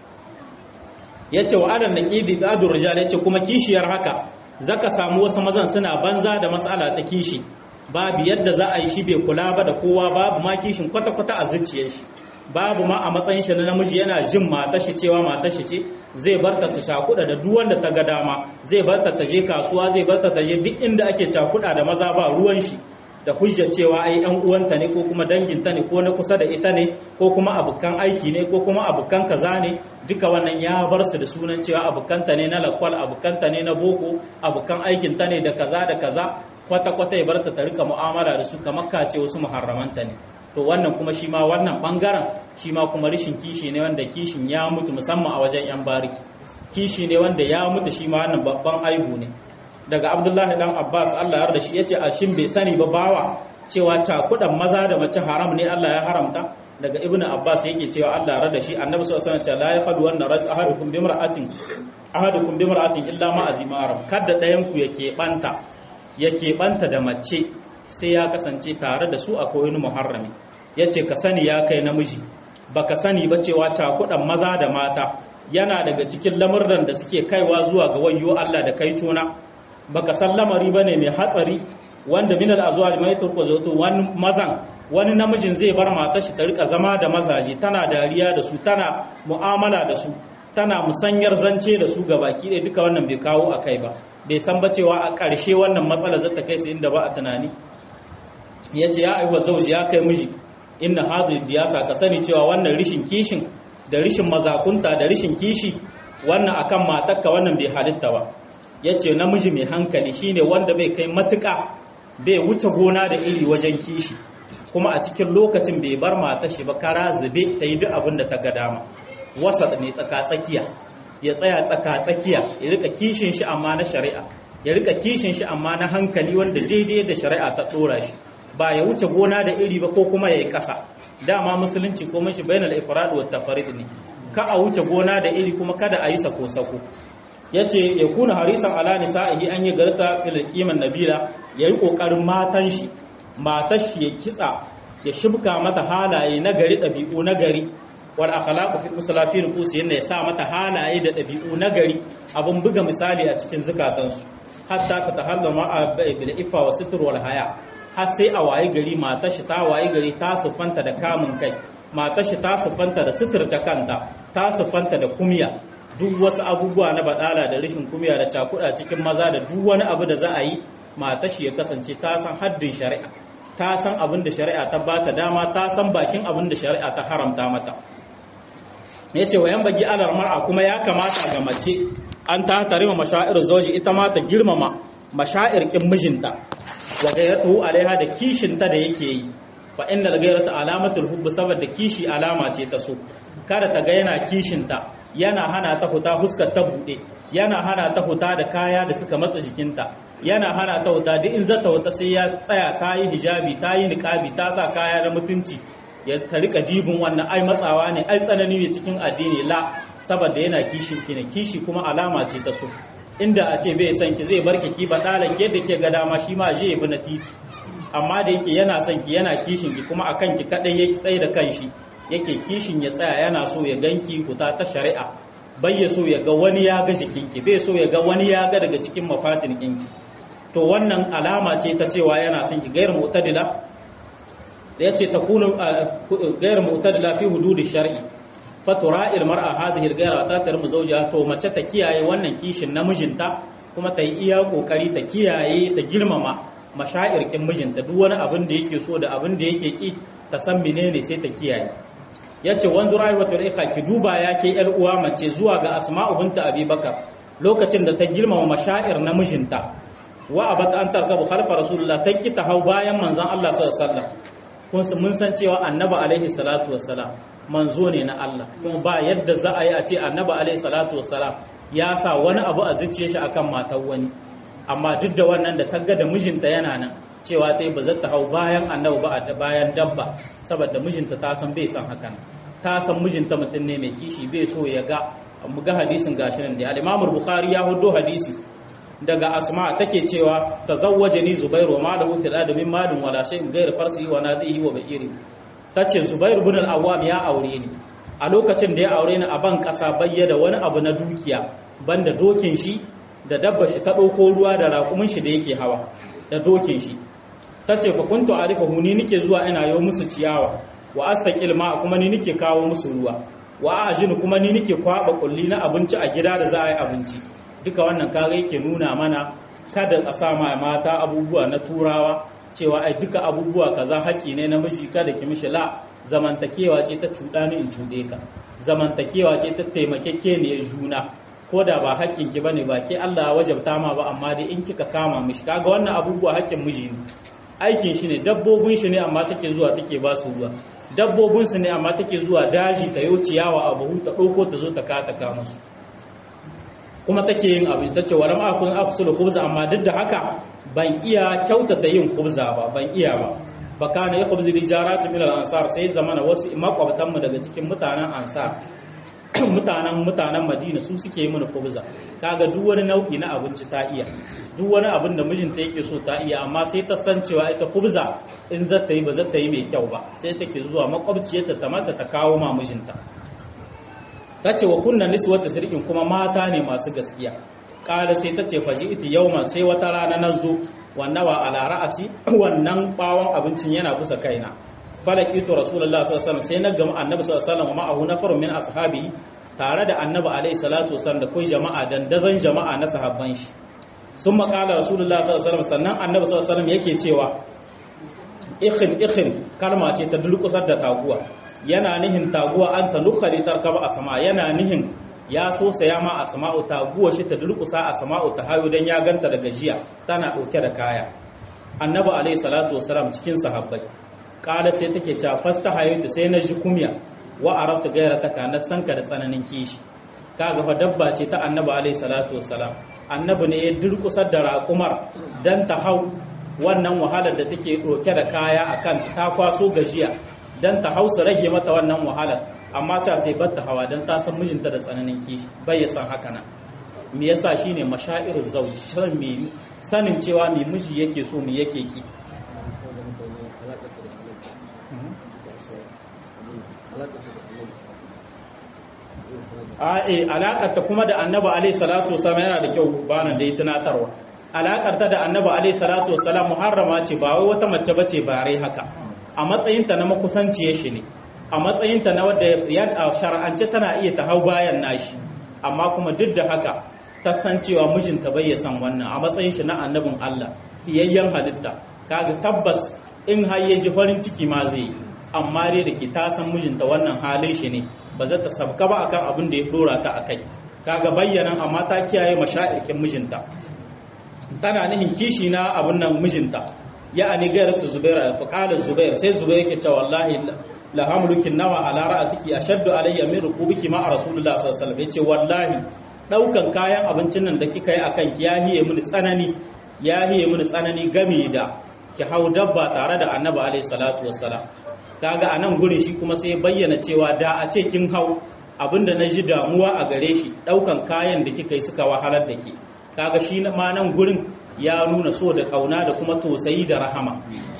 ya ce wa adan naqidi qadur rijal ya ce kuma kishiyar haka zaka samu wasu mazan suna banza da mas'ala ta kishi babu yadda za a yi shi bai kula ba da kowa babu ma kishin kwata kwata a zuciyar shi babu ma a matsayin shi na namiji yana jin matar shi cewa matar shi ce zai barta ta shakuda da duk wanda ta ga dama zai barta ta je kasuwa zai barta ta je duk inda ake cakuda da maza ba ruwan shi da hujja cewa ai ɗan uwanta ne ko kuma danginta ne ko na kusa da ita ne ko kuma abukan aiki ne ko kuma abukan kaza ne duka wannan ya bar su da sunan cewa abukanta ne na lakwal abukanta ne na boko abukan aikinta ne da kaza da kaza kwata kwata ya barta ta rika mu'amala da su kamar kace wasu muharramanta ne to wannan kuma shi ma wannan bangaren shi ma kuma rishin kishi ne wanda kishin ya mutu musamman a wajen yan bariki kishi ne wanda ya mutu shi ma wannan babban aibu ne daga abdullahi dan abbas allah ya da shi yace a shin bai sani ba bawa cewa cakudan maza da mace haram ne allah ya haramta daga ibn abbas yake cewa allah ya da shi annabi sallallahu alaihi wasallam la yafadu wannan rajul ahadukum bimra'atin ahadukum bimra'atin illa ma azima haram kada dayan ku yake banta yake banta da mace sai ya kasance tare da su akwai wani muharrami yace ka sani ya kai namiji baka sani ba cewa cakudan maza da mata yana daga cikin lamurran da suke kaiwa zuwa ga wayo Allah da kai tuna baka san lamari bane mai hatsari wanda minal azwaj mai turko zato wani mazan wani namijin zai bar matar shi ta rika zama da mazaje tana dariya da su tana mu'amala da su tana musanyar zance da su ga baki ɗaya duka wannan bai kawo a kai ba bai san ba cewa a ƙarshe wannan matsala zata kai su inda ba a tunani ya ce ya aiwa zauji ya kai miji inna hazin diyasa ka sani cewa wannan rishin kishin da rishin mazakunta da rishin kishi wannan akan matakka wannan bai halitta ba ya ce namiji mai hankali shine wanda bai kai matuƙa bai wuce gona da iri wajen kishi kuma a cikin lokacin bai bar mata shi ba kara zube ta yi duk abin da ta ga dama wasa ne tsaka-tsakiya ya tsaya tsaka-tsakiya ya rika kishin shi amma na shari'a ya rika kishin shi amma na hankali wanda daidai da shari'a ta tsora shi ba ya wuce gona da iri ba ko kuma ya yi ƙasa dama musulunci ko mashi bainal ifrad wa tafarid ne ka a wuce gona da iri kuma kada a yi sako sako yace ya kuna harisan ala nisa'ihi an yi garsa fil qiman nabila yayi kokarin matan shi matar shi ya kitsa ya shibka mata halaye na gari dabi'u na gari wal akhlaqu fi musalafi nufusi yana ya sa mata halaye da dabi'u na gari abun buga misali a cikin zukatansu hatta ka tahallama bil ifa wa sitr wal haya har sai a waye gari matar shi ta waye gari ta sufanta da kamun kai matar shi ta sufanta da suturta kanta ta sufanta da kumya duk wasu abubuwa na badala da rashin kumya da cakuda cikin maza da duk wani abu da za a yi matar shi ya kasance ta san haddin shari'a ta san abin da shari'a ta bata dama ta san bakin abin da shari'a ta haramta mata yace wayan bagi alar mar'a kuma ya kamata ga mace an ta tarima mashair zoji ita ma ta girmama mashair kin mijinta wa gairatuhu alaiha da kishinta da yake yi fa inna gairata alamatul hubb saboda kishi alama ce ta so kada ta ga yana kishinta yana hana ta huta huskar ta bude yana hana ta huta da kaya da suka matsa jikinta yana hana ta huta duk in zata huta sai ya tsaya ta yi hijabi ta yi niqabi ta sa kaya na mutunci ya ta rika dibin wannan ai matsawa ne ai tsanani ne cikin addini la saboda yana kishin ki ne kishi kuma alama ce ta so inda a ce bai san ki zai barki ki ba dalan ke da ke ga dama shi ma je bi na titi amma da yake yana son ki yana kishin ki kuma akan ki kadai yake tsaye da kanshi yake kishin ya tsaya yana so ya ganki huta ta shari'a bai ya so ya ga wani ya ga jikinki bai so ya ga wani ya ga daga cikin mafatin kinki to wannan alama ce ta cewa yana son ki gairu mu'tadila da yace takunu gairu mu'tadila fi hududi shar'i fatura ilmar'a hadhihi al-ghayra ta tarmu zawjiha to mace ta kiyaye wannan kishin namijinta kuma ta yi iya kokari ta kiyaye ta girmama mashairkin mijinta duk wani abin da yake so da abin da yake ki ta san menene sai ta kiyaye yace wanzu rayuwatul ikha ki duba yake yar uwa mace zuwa ga asma'u binta abubakar lokacin da ta girmama mashair namijinta wa abat an tarkabu khalfa rasulullah ta ki ta hau bayan manzon Allah sallallahu alaihi wasallam kun mun san cewa annabi alaihi salatu wassalam manzo ne na Allah kuma ba yadda za a yi a ce annabi alaihi salatu wassalam ya sa wani abu a zuciyar shi akan matar wani amma duk da wannan da tagga da mijinta yana nan cewa ta yi ba zata hau bayan annabi ba a bayan dabba saboda mijinta ta san bai san hakan ta san mijinta mutum ne mai kishi bai so ya ga mu ga hadisin gashi nan da al-Imam Bukhari ya hudo hadisi daga Asma take cewa tazawwajani Zubair wa malahu fil adamin malun wala shay'in ghayr farsi wa nadihi wa ba'iri tace Zubair ibn al-Awwam ya aure ni a lokacin da ya aure ni a ban kasa bayyana wani abu na dukiya banda dokin shi da dabba shi ta dauko ruwa da raƙumin shi da yake hawa da dokin shi tace fa kuntu arifahu ni nike zuwa ina yo musu ciyawa wa astaqil ma kuma ni nike kawo musu ruwa wa ajin kuma ni nike kwaba kulli na abinci a gida da za a yi abinci duka wannan kare yake nuna mana kada a sa ma mata abubuwa na turawa cewa ai duka abubuwa kaza haƙi ne na miji kada ki mishi la zamantakewa ce ta cuɗa ni in cuɗe ka zamantakewa ce ta taimakekeniyar juna ko da ba haƙƙin ki bane ba ke Allah wajabta ma ba amma dai in kika kama mishi kaga wannan abubuwa haƙƙin miji ne aikin shi ne dabbobin shi ne amma take zuwa take ba su ruwa dabbobin su ne amma take zuwa daji ta yo ciyawa a buhu ta ɗauko ta zo ta ka ta ka musu kuma take yin abu ta ce waram akun afsul khubza amma duk da haka ban iya kyautata yin khubza ba ban iya ba fa kana ya khubzi rijaratu min al-ansar sai zamana wasu makwabtan mu daga cikin mutanen ansar mutanen mutanen Madina su suke yi mana khubza kaga duk wani nau'i na abinci ta iya duk wani abin da mijinta yake so ta iya amma sai ta san cewa ita khubza in za ta yi ba za ta yi mai kyau ba sai take zuwa makwabciyarta ta mata ta kawo ma mijinta ta ce wa kunna niswata sirkin kuma mata ne masu gaskiya ƙara sai ta ce faji iti yauma sai wata rana na zo wannawa ala ra'asi wannan bawon abincin yana bisa kaina falakitu rasulullah sallallahu alaihi wasallam sai na gama annabi sallallahu alaihi wasallam ma'ahu nafarun min ashabi tare da annabi alaihi salatu wasallam da kai jama'a dandazon jama'a na sahabban shi sun maƙala rasulullah sallallahu alaihi wasallam sannan annabi sallallahu alaihi wasallam yake cewa ikhin ikhin kalma ce ta dulkusar da taguwa yana nihin taguwa an ta lukhari tarkaba a sama yana nihin ya tosaya ma a sama'u taguwa shi ta dulkusa a sama'u ta hayo don ya ganta daga jiya tana ɗauke da kaya annabi alaihi salatu wasalam cikin sahabbai kala sai take cewa fasta hayatu sai na ji kumya wa arafta gaira ta kana sanka da tsananin kishi kaga fa dabba ce ta annabi alaihi salatu wasalam annabi ne ya durkusar da raƙumar dan ta hau wannan wahalar da take ɗauke da kaya akan ta kwaso gajiya dan ta hausa rage mata wannan wahalar amma ta bai bar ta hawa dan ta san mijinta da tsananin kishi bai ya san haka nan me yasa shine mashairul zawj shan me sanin cewa me miji yake so me yake ki a eh alakar ta kuma da annabi alaihi salatu wasallam yana da kyau bana da tunatarwa alakar ta da annabi alaihi salatu wasallam muharrama ce ba wai wata mace bace bare haka a matsayinta na makusanciyar shi ne a matsayinta na wadda ya shar'ance tana iya ta hau bayan nashi amma kuma duk da haka ta san cewa mijinta bai ya san wannan a matsayin shi na annabin Allah fiyayyen halitta kaga tabbas in har ya ji farin ciki ma zai yi amma dai da ke ta san mijinta wannan halin shi ne ba za ta sabka ba akan abin da ya dora ta akai kaga bayyana amma ta kiyaye mashairkin mijinta tana nihin kishi na abin nan mijinta ya'ani gairatu zubair fa qala zubair sai zubair yake cewa wallahi la hamlukin nawa ala ra'siki ashaddu alayya min rukubiki ma rasulullah sallallahu alaihi wasallam yace wallahi daukan kayan abincin nan da kika yi akan ki ya hiye mini tsanani ya hiye mini tsanani game da ki hau dabba tare da annabi alaihi salatu wassalam kaga anan gurin shi kuma sai bayyana cewa da a ce kin hau abinda na ji damuwa a gare shi daukan kayan da kika yi suka wahalar da ke kaga shi ma nan gurin ya nuna so da kauna da kuma tausayi da rahama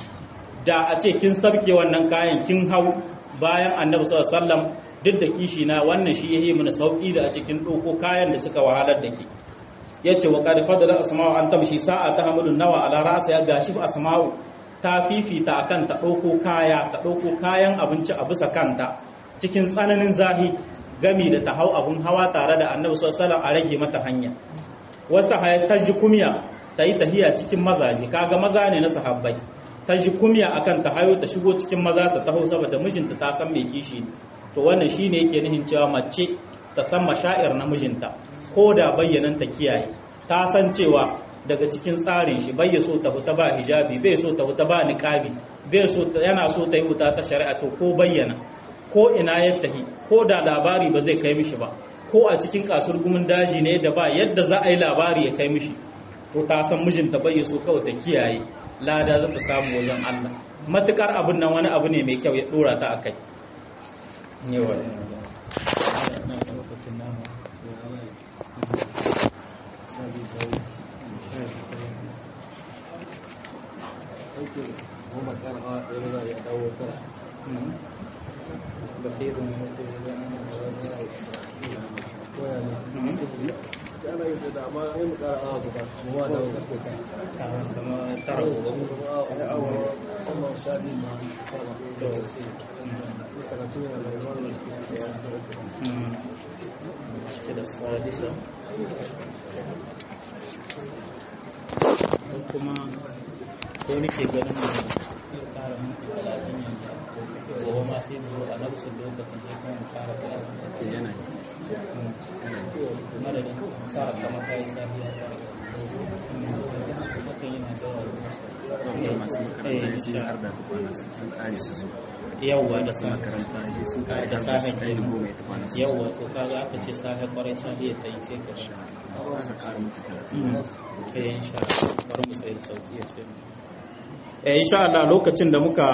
da a ce kin sabke wannan kayan kin hau bayan annabi sallallahu alaihi wasallam duk da kishi na wannan shi yayi mana sauki da a cikin doko kayan da suka wahalar da ke yace wa qad fadala asma'u an tamshi sa'a ta hamilun nawa ala ra'sa ya gashi asma'u ta fifita akan ta doko kaya ta doko kayan abinci a bisa kanta cikin tsananin zahi gami da ta hau abun hawa tare da annabi sallallahu alaihi wasallam a rage mata hanya wasu hayas ta ji kumya ta yi tahiya cikin mazaje kaga maza ne na sahabbai ta ji kumya akan ta hayo ta shigo cikin maza ta taho saboda mijinta ta san mai kishi to wannan shine yake nihin cewa mace ta san mashair na mijinta ko da bayyanan ta kiyaye ta san cewa daga cikin tsarin shi bai so ta fita ba hijabi bai so ta fita ba niqabi bai so yana so ta yi wuta ta shari'a to ko bayyana ko ina ya tahi ko da labari ba zai kai mishi ba ko a cikin kasur gumin daji ne da ba yadda za a yi labari ya kai mishi ko ta san mijinta bai so kawai ta kiyaye lada za ta samu wajen Allah matukar abin nan wani abu ne mai kyau ya dora ta akai yawa kuma ko nake ganin da ya kara minti talatin yanzu gobe ma sai mu zo a nafsin lokacin da kuma mu kara talatin yana madadin sa kama kayi safiya ta hakan yana da masu makaranta sai har da tukwana sun kare su zo yawwa da su sa makaranta sun kare da da safe su kai goma ya tukwana su yawwa to kaga aka ce safe kwarai safe ta yi sai ka shi aka kara mutu talatin eh insha Allah bari mu sai da sauti ya ce eh insha Allah lokacin da muka